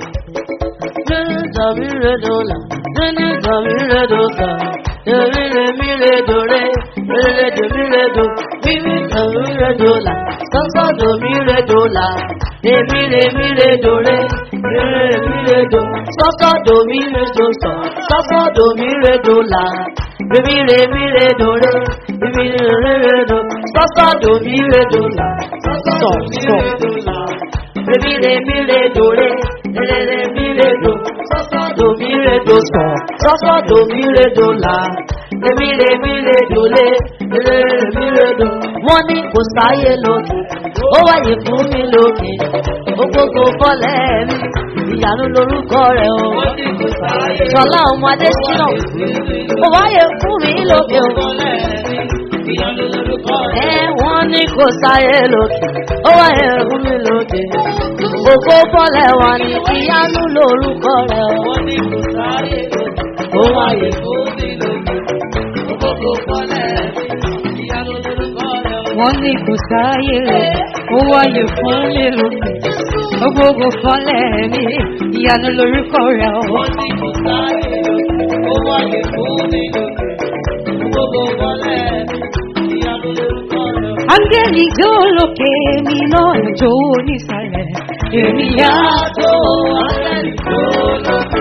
Zamiredola, Zini Zamiredola, Emire Miredore, Miredo Miredo, Mimi Zamiredola, Sọ́sọ́dọ̀ Miredola, Emire Miredore, Mire Miredo, Sọ́sọ́dọ̀ Miredoso, Sọ́sọ́dọ̀ Miredola, Emire Miredore, Emire Miredo, Sọ́sọ́dọ̀ Miredola, Sọ̀ Sọ̀. Remire mire dore, rere mire do, sọ́sọ́ do mire do sọ̀, sọ́sọ́ do mire do la. Remire mire dole, rere mire do. Wọ́n ní kò sáyé lókè, ó wáyé fún mi lókè. Gbogbo bọ́lẹ̀ mi, ìyanu lorúkọ rẹ̀ o. Wọ́n ní kò sáyé. Sọlá ọmọ Adésínà, ó wáyé fún mi lókè o. Ìyanu lorúkọ rẹ̀. Ẹ wọ́n ní kò sáyé lókè, ó wáyé fún mi lókè. Gbogbo bọ́lẹ̀ wà ní ìyanu lórúkọ rẹ̀ o. Wọ́n ní kò sáyé lókè. Ó wáyé fún mi lókè. Gbogbo kọ́lẹ̀ ìyanu lorúkọ rẹ̀. wọ́n ní kò sáyé rẹ̀ ó wáyé fún mi lókè gbogbo fọlẹ̀ mi ìyanu lórúkọ rẹ̀ ó. Wọ́n ní kò sáyé lókè. Ó wáyé fún mi lókè. Gbogbo kọ́lẹ̀ ìyanu lorúkọ rẹ̀. áńgẹ́lì jó lókè mi náà jó nísàlẹ̀ èmi yá Yàtọ̀ ángẹ́lì tó lókè.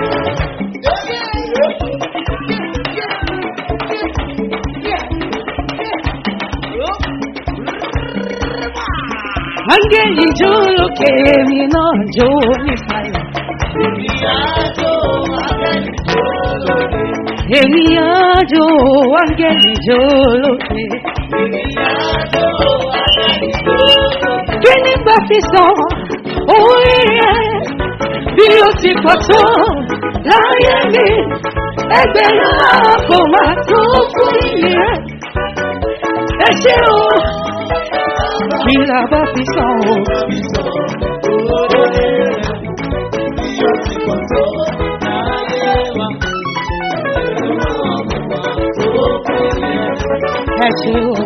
áńgẹ́lì jó lókè mi náà jó nísàlẹ̀ Yàtọ̀ ángẹ́lì tó lókè. èmi yá jó áńgẹ́lì jó lókè. Yàtọ̀ ángẹ́lì tó lókè. kí nígbà fi sọ orí rẹ̀ bí ó ti pọ̀ tó láyé mi ẹgbẹ̀rún náà kò máa tó fún iye rẹ̀ ẹ ṣe o kí la bá fi sọ o. ẹ ṣe o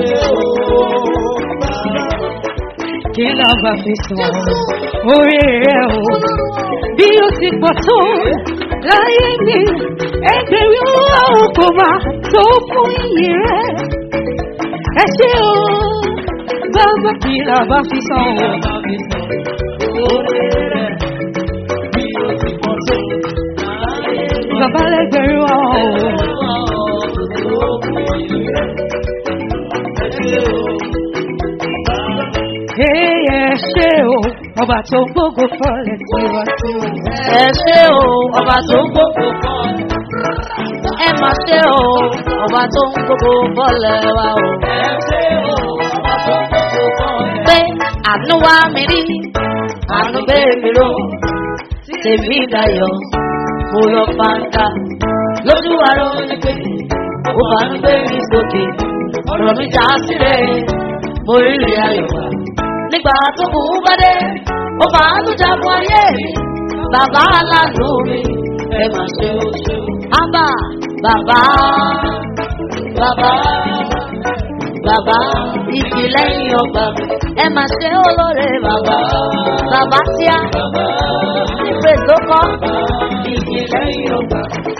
kí la bá fi sọ orí rẹ̀ o bí ó ti pọ̀ tó láyé mi ẹgbẹ̀rún náà kò máa tó fún iye rẹ̀ ẹ ṣe o bàbá kí la bá fi san o. Bàbá lẹ́gbẹ̀rún wa o. Ẹ ṣe o, ọba tó gbogbo fọlẹ̀ tiwa tiwa. ẹ ṣé o ọba tó ń gbogbo kan ẹ mà ṣé o ọba tó ń gbogbo bọ́lẹ̀ wa o. pé àánú wá mi rí àánú bẹ́ẹ̀ mi ró tèmi dayọ̀ mo lọ fàǹdà lójú àrò ní pé ó bá ń gbé mi sókè ọ̀rọ̀ mi já sílẹ̀ mo rí rí ayọ̀ wá nígbà tó kù ú bá dé ó bá ń lùjà fún ayé mi bàbá aláàánú mi ẹ mà ṣe o ṣe o. ábà bàbá bàbá bàbá ìdí lẹ́yìn ọgbà mi ẹ mà ṣe olóore bàbá bàbá tíá ìpè tó kọ́ ìdí lẹ́yìn ọgbà mi.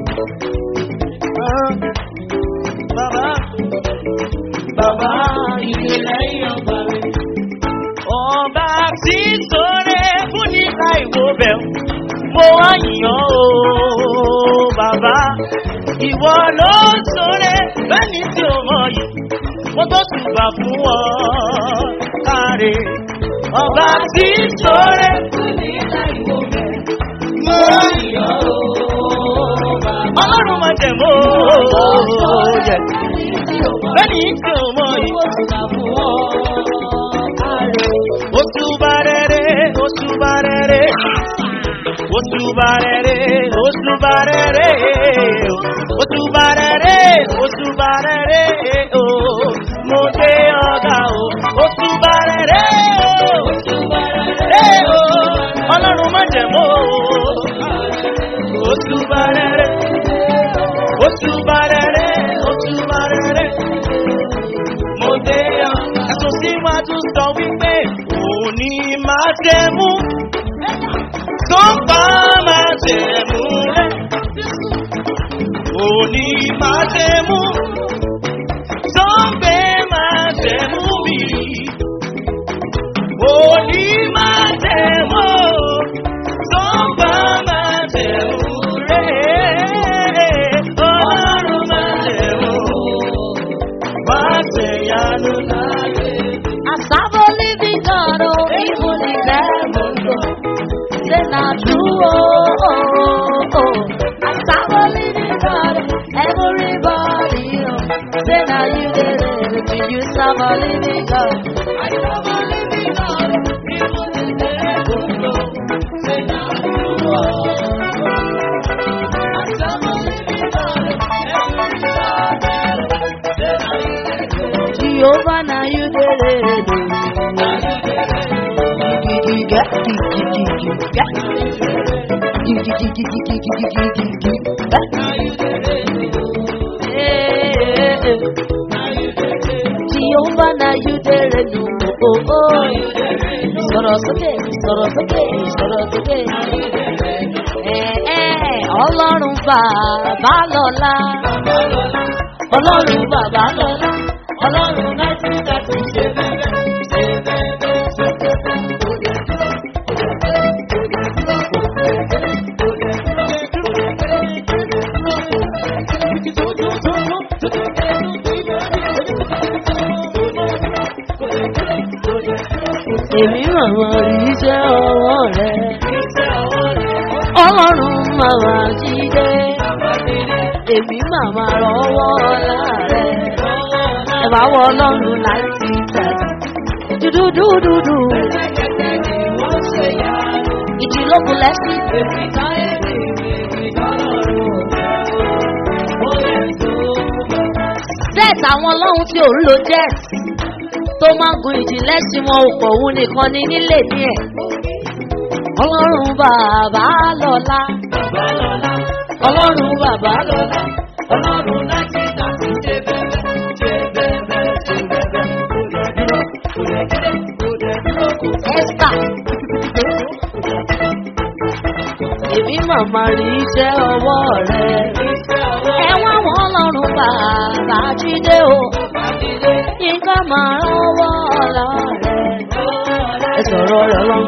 Bàbá, bàbá ìdí lẹ́yìn ọgbà mi. Ọba tí sọ̀rẹ́ fún ní láìwo bẹ̀ mo wá yàn ó bàbá. Ìwọ ló sọ̀rẹ́ bẹ́ẹ̀ni tí o mọ̀ yìí. Mo tó ṣùgbà fún ọ káre. Ọba tí sọ̀rẹ́ fún ní láìwo bẹ̀ mo wá yàn ó bàbá. Ọlọ́run máa jẹ̀ mọ́ jẹ̀. Bẹ́ẹ̀ni tí o mọ̀ yìí. Osubarere, osubarere, osubarere, osubarere, osubarere, osubarere, oh, mo dé ọ̀gá o, osubarere, osubarere, oh, ọlọ́run má jẹ̀ mọ́ o, osubarere, osubarere, osubarere mo dé ọ. Ẹ̀sùn síwájú sọ wípé òní máa tẹ̀mú. Tó ń bá máa tẹ̀mú rẹ̀. Òní máa tẹ̀mú. Tó ń gbé máa tẹ̀mú mi. Òní máa tẹ̀mú. Tó ń bá máa tẹ̀mú rẹ̀. Ọlọ́run máa tẹ̀mú. Wá tẹ̀yánu láyé. Asabo living God, oh, even in heaven, say not true, oh, oh, oh. Asabo living God, everybody, oh, say now you did it, to you serve a living God. Asabo living God, even in heaven, oh, say not true, oh. Asabo living God, everybody, say now you did it. Jehovah, now you did it. Jehovah, now you did it. Oh, oh. Sọ̀rọ̀ sókè, sọ̀rọ̀ sókè, sọ̀rọ̀ sókè. Ẹ ẹ́ ọlọ́run bàbá lọ́la. Ọlọ́run bàbá lọ́la. Ọlọ́run láti láti ṣe bẹ́ẹ̀ ṣe bẹ́ẹ̀ ṣe Èmi màmá rí iṣẹ́ ọwọ́ rẹ̀. Ọlọ́run màmá jíde. Èmi màmá rọwọ́ ọlá rẹ̀. Ẹ bá wọ ọlọ́run láti tẹ̀lé. Dúdúdúdúdú. Ìjìlógun lẹ́sìn. Jet àwọn ọlọ́run tí ò ń lo jet tó máa ń gun ìjìnlẹ̀ sí wọn ò pọ̀ òun nìkan ni nílé ní ẹ̀. Ọlọ́run bàbá lọ́la. Ọlọ́run bàbá lọ́la. Ọlọ́run láti tàbí ṣe bẹ́ẹ̀ ṣe bẹ́ẹ̀ ṣe bẹ́ẹ̀. Esther. Èmi màmá rí iṣẹ́ ọwọ́ rẹ̀. Ẹ̀wọ̀n àwọn ọlọ́run bàbá jíde o. Yínká máa rọ́wọ́ ọlọ́rẹ̀. Ẹ sọ̀rọ̀ rẹ̀ lọ.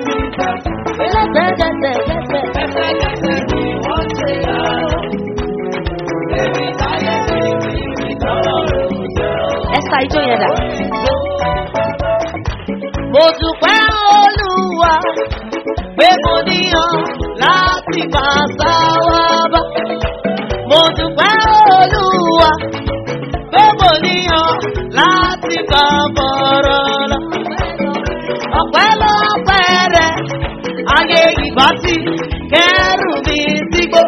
Lẹ́sẹ̀kẹsẹ̀ Ẹ sa ijó yẹn dà. Mo dúpẹ́ olúwa pé mo níyàn láti máa sá wá bá. Mo dúpẹ́ olúwa pé mo níyàn láti máa bọ̀rọ̀ lọ. Ọ̀pẹ́ lọ́pẹ́ rẹ̀ ayé ìbá ti kẹ́rù mi sígbó.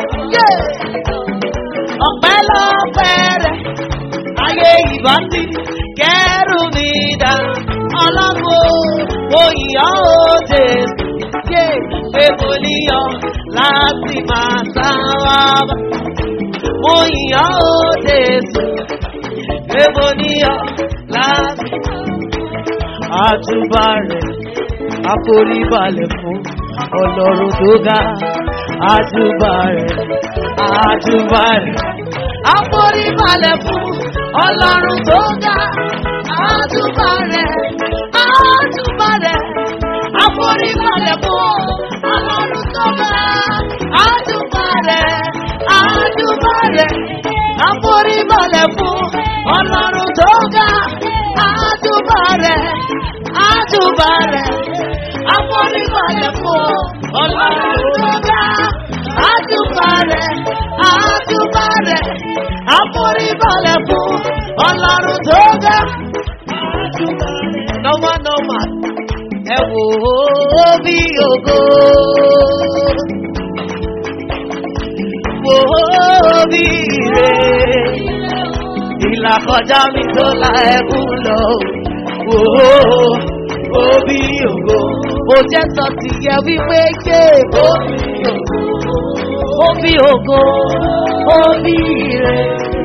Ọ̀pẹ́ lọ́pẹ́ rẹ̀ ayé ìbá ti kẹ́rù mi dá. Ọlọ́run mo yàn ó Jésù. Yé pé mo níyàn láti máa sá wá bá. Mo yàn ó Jésù. Pé mo níyàn láti. Àjùbà rẹ̀ àforíbalẹ̀ fún ọlọ́run tó ga. Àjùbà rẹ̀ àjùbà rẹ̀ àforíbalẹ̀ fún ọlọ́run tó ga. Àjùbà rẹ̀ àjùbà rẹ̀ àforíbalẹ̀ fún ọlọ́run tó ga. Àjùbà rẹ̀ àjùbà rẹ̀ àforíbalẹ̀ fún ọlọ́run tó ga. Àjùbà rẹ̀ àjùbà rẹ̀ àforíbalẹ̀ fún ọlọ́run tó ga. Àjùbà rẹ̀ àjùbà rẹ̀ àforíbalẹ̀ fún ọlọ́run tó ga. Nọ́mà nọ́mà ẹ wò ó bí ògo. Wò ó bí ire. Ìlà kọjá mi tó la ẹkún lọ. Wò ó ó bí ògo. Mo jẹ́ sọ ti yẹ wípé ké ó bí ògo. Ó bí ògo. Ó bí ire.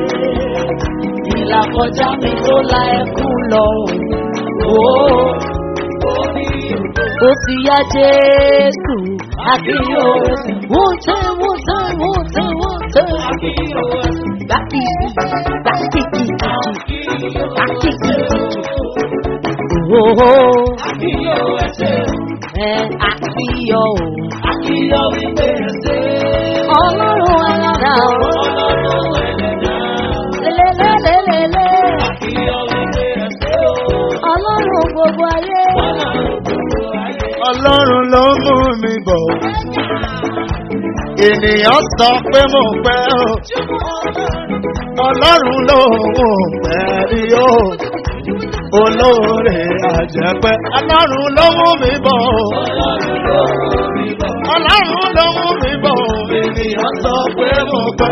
Ìlà kọjá mi tó la ẹkún lọ. Wò ó ó bí ògo. Ó ti yá Jésù. Àkíyò. Wọ́n tẹ́ wọ́n tẹ́ wọ́n tẹ́ wọ́n tẹ́. Àkíyò. Bákì bákì kìkì bákì kìkì. Oho. Àkíyò ẹsẹ̀. Ẹ àkíyò o. Àkíyò wípé ẹsẹ̀. Ọlọ́run ẹlẹ́dà o. Ọlọ́run ẹlẹ́dà. Lélẹ́lẹ́lẹ́lẹ́. Àkíyò wípé ẹsẹ̀ o. Ọlọ́run gbogbo ayé. Ọlọ́run gbogbo ayé. Ọlọ́run ló mú mi bọ̀. Ènìyàn sọ pé mo pẹ́ o. Ọlọ́run ló mú pẹ́ rí o. Olóore àjẹpẹ́. Ọlọ́run ló mú mi bọ̀. Ọlọ́run ló mú mi bọ̀. Ènìyàn sọ pé mo pẹ́.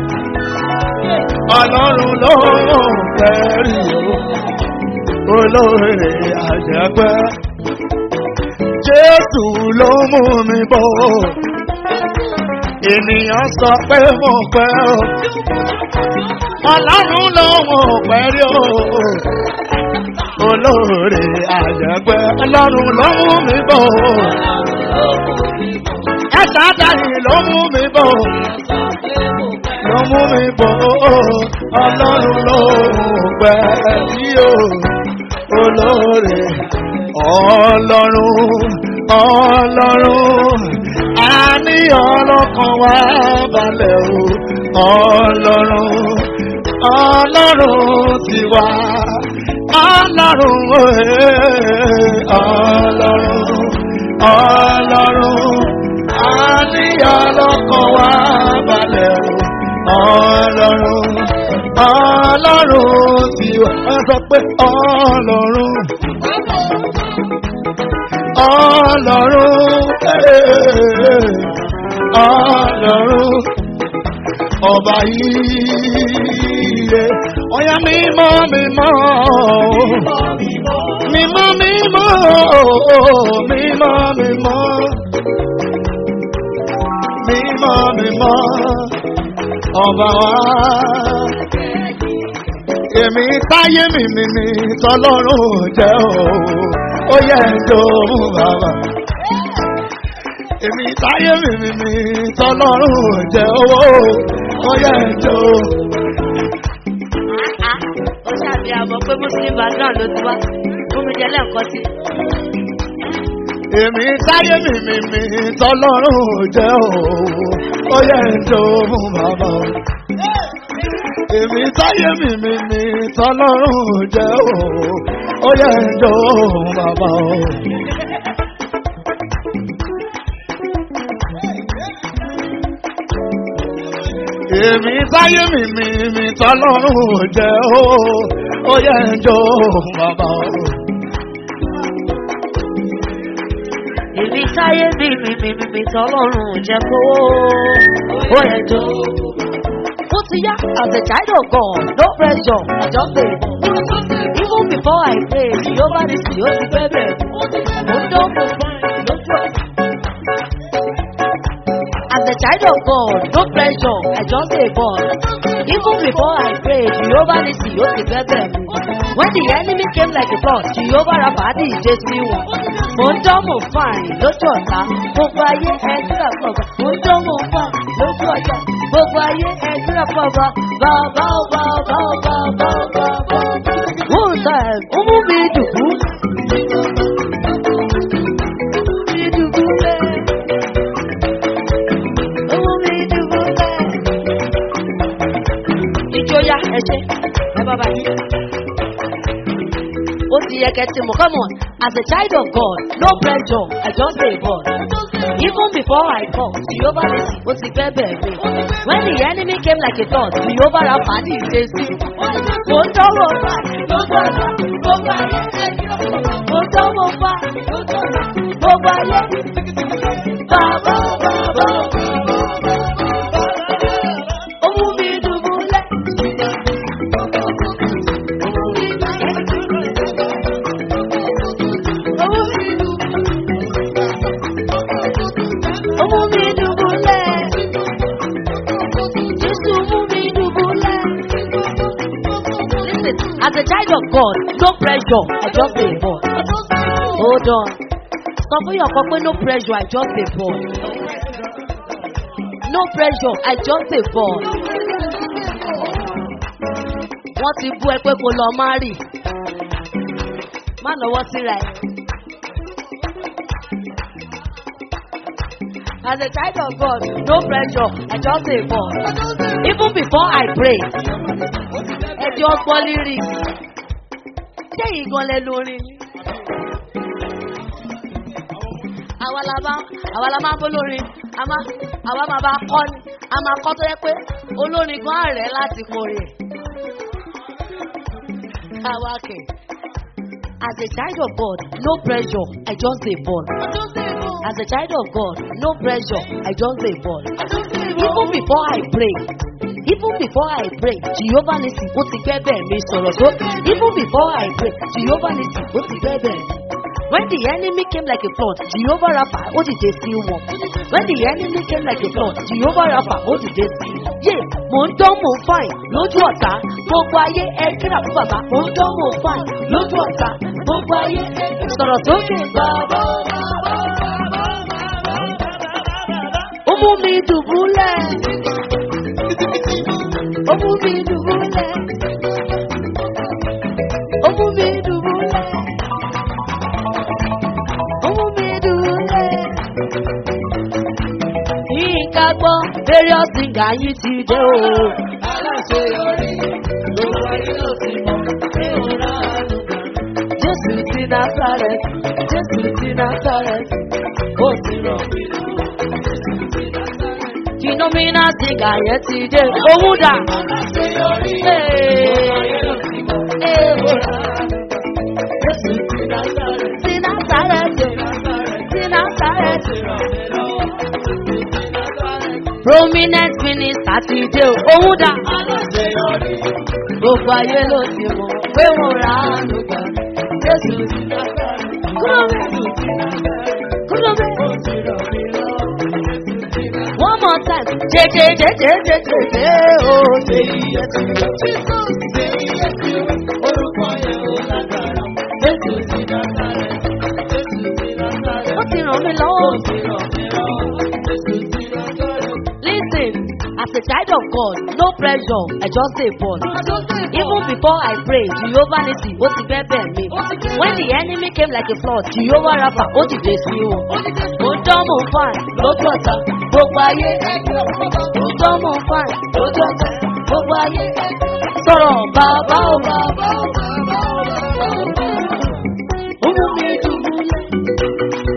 Ọlọ́run ló mú pẹ́ rí o. Olóore àjẹpẹ́. Jésù ló mú mi bọ̀. Ènìyàn sọ pé mo pẹ́ o. Ọlọ́run ló mú pẹ́ rí o. Olóore àjẹpẹ́. Ọlọ́run ló mú mi bọ̀. Ẹ̀sà dàrí ló mú mi bọ̀. Ló mú mi bọ̀. Ọlọ́run ló mú pẹ́ rí o. Olóore ọlọ́run ọlọ́run àní ọlọ́kan wá balẹ̀ o ọlọ́run ọlọ́run ti wá ọlọ́run òye ọlọ́run ọlọ́run àní ọlọ́kan wá balẹ̀ o ọlọ́run ọlọ́run ti wá ẹ sọ pé ọlọ́run ọlọ́run eh, ọlọ́run ọba yìí ọ̀yà mímọ́ mímọ́ mímọ́ mímọ́ mímọ́ mímọ́ mímọ́ mímọ́ ọba wa èmi táyé mi mi mi tọlọ́run jẹ́ o ó yẹ ẹjọ́ mú bàbá. èmi táyé mi mi mi tọlọ́run jẹ́ owó ó yẹ ẹjọ́. Ó ṣàbí mọ̀ pé muslim background ló ti wá fún mi jẹ lẹ́ǹkan sí. èmi táyé mi mi mi tọ́lọ́rùn jẹ́ o ó yẹ ń jó fún bàbá o. èmi táyé mi mi mi tọ́lọ́rùn jẹ́ o ó yẹ ń jó fún bàbá o. èmi táyé mi mi mi tọ́lọ́rùn jẹ́ o ó yẹ ń jó fún bàbá o. èmi táyé mi mi mi mi mi tọ́lọ́run jẹ́ kó ó yẹ tó. ó ti yá as a child of God no pressure I just dey even before I pray Jehovah nisi ó ti fẹ́ bẹ̀rẹ̀ mo dán mo fine lójú ẹ̀. As a child of God, no pressure, I just dey born. Even before I pray, Jehovah nisi ó ti fẹ́ bẹ̀rẹ̀ mi. When the enemy came like a flood, Jehovah Rapha ìjẹ́ sí wọn. Mo ń dán mo fine lójú ọ̀tá, gbogbo ayé ẹ̀dúrà pọ̀gbà. Mo ń dán mo fine lójú ọ̀tá, gbogbo ayé ẹ̀dúrà pọ̀gbà. Bàbá ò bàbá ò bàbá ò bàbá ò. One time, ó mú mi dùkú. Mi dùkú lẹ́ẹ̀. Owó mi dùbò bẹ́ẹ̀. Ìjọya ẹ̀ṣẹ̀ ẹ bá báyìí. Ó ti yẹ kẹ́tì mọ̀ come on as a child of God no pressure I just dey born. Even before I come Jehovah nisi ó ti fẹ́ bẹ̀rẹ̀ mi. When the enemy came like a flood Jehovah ra fàdí ìṣe sí. Mo ń dánwò fà gbogbo àná gbogbo ayé mo ń dánwò fà gbogbo ayé. Bàbá bàbá owó mi dùbúlẹ̀. Owó mi owó mi dùbúlẹ̀. Jésù mú mi dùbúlẹ̀. Listen, as a child of God, no pressure, I just dey born. Hold on. Sọ fún yàn kan pé no pressure, I just dey born. No pressure, I just dey born. Wọ́n ti bú ẹ pé kó lọ má rì. Má lọ́wọ́ síra ẹ̀. As a child of God, no pressure, I just dey born. Even before I pray, ẹjọ́ gbọ́ lírí. Ṣé ìgan lẹ lórí ni? Àwa la bá àwa la máa ń bó lórin, a máa àwa máa bá kọ́ ni, a máa kọ́ tó yẹ pé olórin gan àrẹ̀ láti kórè. Àwa kẹ̀. As a child of God, no pressure, I just dey born. As a child of God, no pressure, I just dey born. Even before I pray, even before I pray, Jehovah nisi ó ti fẹ́ bẹ̀ mi sọ̀rọ̀ tó. Even before I pray, Jehovah nisi ó ti fẹ́ bẹ̀ mi. When the enemy came like a flood, Jehovah Rapha ó dìde sí wọn. When the enemy came like a flood, Jehovah Rapha ó dìde sí. Yé, mò ń dán mò ń fàìn lójú ọ̀tá. Gbogbo ayé ẹ kíra fún bàbá. Mò ń dán mò ń fàìn lójú ọ̀tá. Gbogbo ayé sọ̀rọ̀ sókè bàbá. Ó mú mi dùbúlẹ̀. Ó mú mi dùbúlẹ̀. Ó mú mi dùbúlẹ̀. Ó mú mi dùbúlẹ̀. Yínká gbọ́, various singer yìí ti dé o. Aláṣeyọrí ló wáyé ló ti mọ̀ pé ó rà á lù. Jésù ti Nazareth, Jésù ti Nazareth, ó ti rọ̀ mí lọ́wọ́. Kìnnìmínà singer yẹn ti dé. Òun dà. Aláṣeyọrí ló wáyé ló ti mọ̀ pé ó rà á lù. Jésù ti Nazareth, ti Nazareth, ti Nazareth. Prominent minister ti dé o. Òun dà. Gbogbo ayé ló ti mọ̀ pé mo ra àánú gbà. Jésù ti Nazareth. Kúrò bẹ́ẹ̀. Kúrò bẹ́ẹ̀. One more time. Jẹjẹ jẹjẹ jẹjẹ jẹ o. Jẹyí ẹtì Jẹyí orúkọ yẹn ó lágbára. Jésù ti Nazareth. Jésù ti Nazareth. Ó ti ràn mí lọ́wọ́. Ó ti ràn mí lọ́wọ́. Jésù ti Nazareth. Listen, as a child of pause, no pressure, I just say pause. Even before I pray, Jehovah Nissi, ó ti bẹ́ẹ̀ bẹ́ẹ̀ mi. When the enemy came like a flood, Jehovah Rapha, ó ti dé sí wọn. Mo dán mo fàn lójú ọ̀tá, gbogbo ayé. Mo dán mo fàn lójú ọ̀tá, gbogbo ayé. Sọ̀rọ̀ bàbá ò bàbá ò bàbá ò bàbá ò bàbá. Ó mú mi dùbúlẹ̀.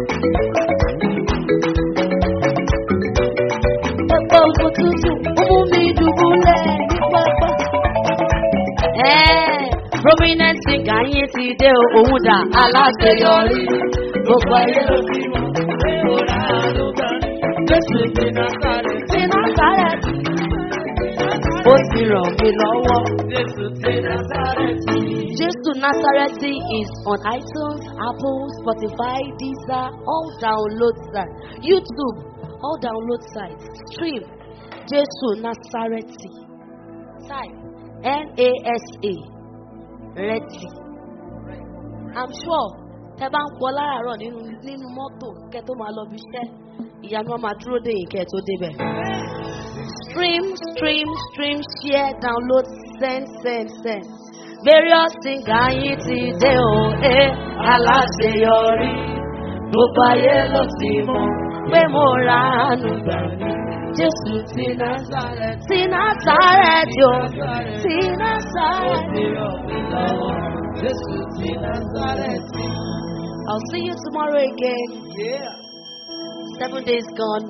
Pápá oko tútù, ó mú mi dùbúlẹ̀ ní pápá. Ẹ́ẹ̀, prominent singer yín ti dé o, òun dà aláṣeyọrí. Gbogbo ayé ló ti mọ̀ pé ó rà á ló bá rí. Jésù ti Násàrẹ̀ ti Násàrẹ̀ ti. Ó ti ràn mí lọ́wọ́. Jésù ti Násàrẹ̀ ti. Jésù Násàrẹ́tì is on iTunes, Apple, Spotify, Deezer, all download sites. YouTube, all download sites. Stream Jésù Násàrẹ́tì. Type N-A-S-A Rẹ́tì. I'm sure tẹ bá ń pọ láràárọ̀ nínú nínú mọ́tò kẹ́ tó máa lọ bí iṣẹ́ ìyanu á máa dúró dé yìí kẹ́ tó débẹ̀. Stream, stream, stream, share, download, send, send, send. Various singer yín ti dé o, ẹ aláṣeyọrí. Gbogbo ayé ló ti mọ̀ pé mo ra àánú gbà ní. Jésù ti Násàrẹ̀ ti Násàrẹ̀ tí o, ti Násàrẹ̀ tí o. Jésù ti Násàrẹ̀ tí. I'll see you tomorrow again. Seven days gone.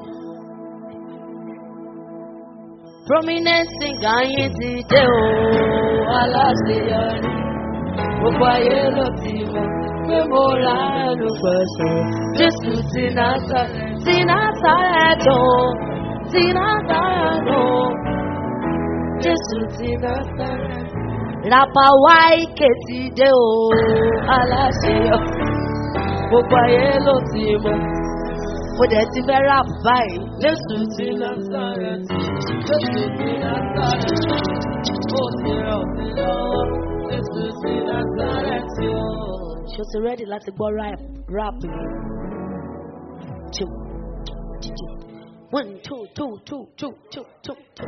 Prominent singer yín ti dé o, aláṣeyọrí. Gbogbo ayé ló ti mọ̀ pé mo ra ẹnu pẹ̀sẹ̀. Jésù ti Násàrẹ̀ ti Násàrẹ̀ tó, ti Násàrẹ̀ tó. Jésù ti Násàrẹ̀. Rapa Wáìkè ti dé o, aláṣeyọrí. Gbogbo ayé ló ti mọ̀. Mo dẹ̀ ti fẹ́ rap báyìí. Jésù ti Násàrẹ̀ ti. Jésù ti Násàrẹ̀ ti. Ó ti ràn mí lọ́wọ́. Jésù ti Násàrẹ̀ ti o. Ṣé o ti rẹ́dì láti gbọ́ rap rap yìí? Two, two, one, two, two, two, two, two, two, two.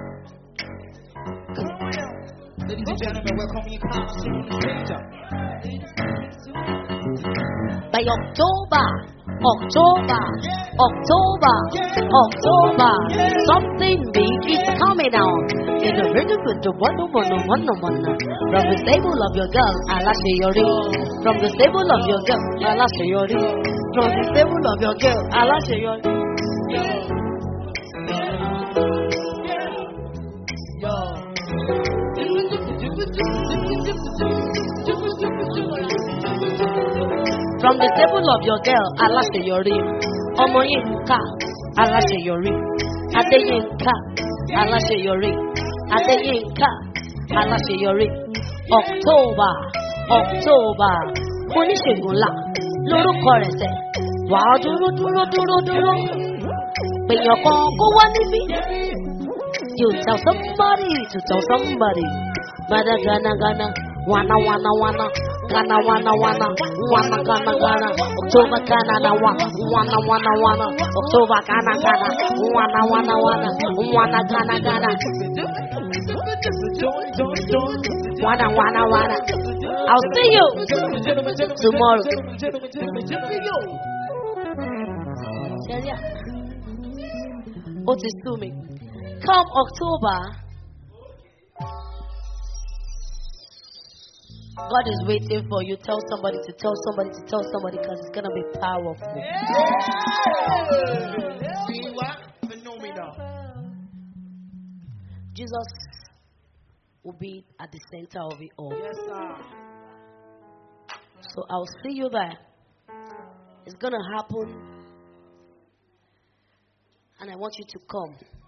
Ladies and gentlemen, welcome you come to the stage. By October, October, October, October, something big is coming out. In the rhythm with the one one one one From the stable of your girl, Alashayori. From the stable of your girl, Alashayori. From the stable of your girl, Alashayori. From the stable of your girl, Aláṣeyọrí. Ọmọ Yínká, Aláṣeyọrí. Adéyínká, Aláṣeyọrí. Adéyínká, Aláṣeyọrí. October, October. Oníṣègùn ńlá lórúkọ rẹ̀ sẹ̀. Wà á dúró dúró dúró dúró. Pèèyàn kan kó wá níbí. You tell somebody to tell somebody. Mada gana gana, wana wana wana, gana wana wana, wana gana gana, October gana na wa, wana wana wana, October gana gana, wana wana wana, wana gana gana, wana wana wana. I'll see you tomorrow. Celia, ó ti sú mi. Come October, God is waiting for you. Tell somebody to tell somebody to tell somebody because it's gonna be powerful. See what? Phenomenal. Jesus will be at the center of it all. Yes, sir. So I'll see you there. It's gonna happen. And I want you to come.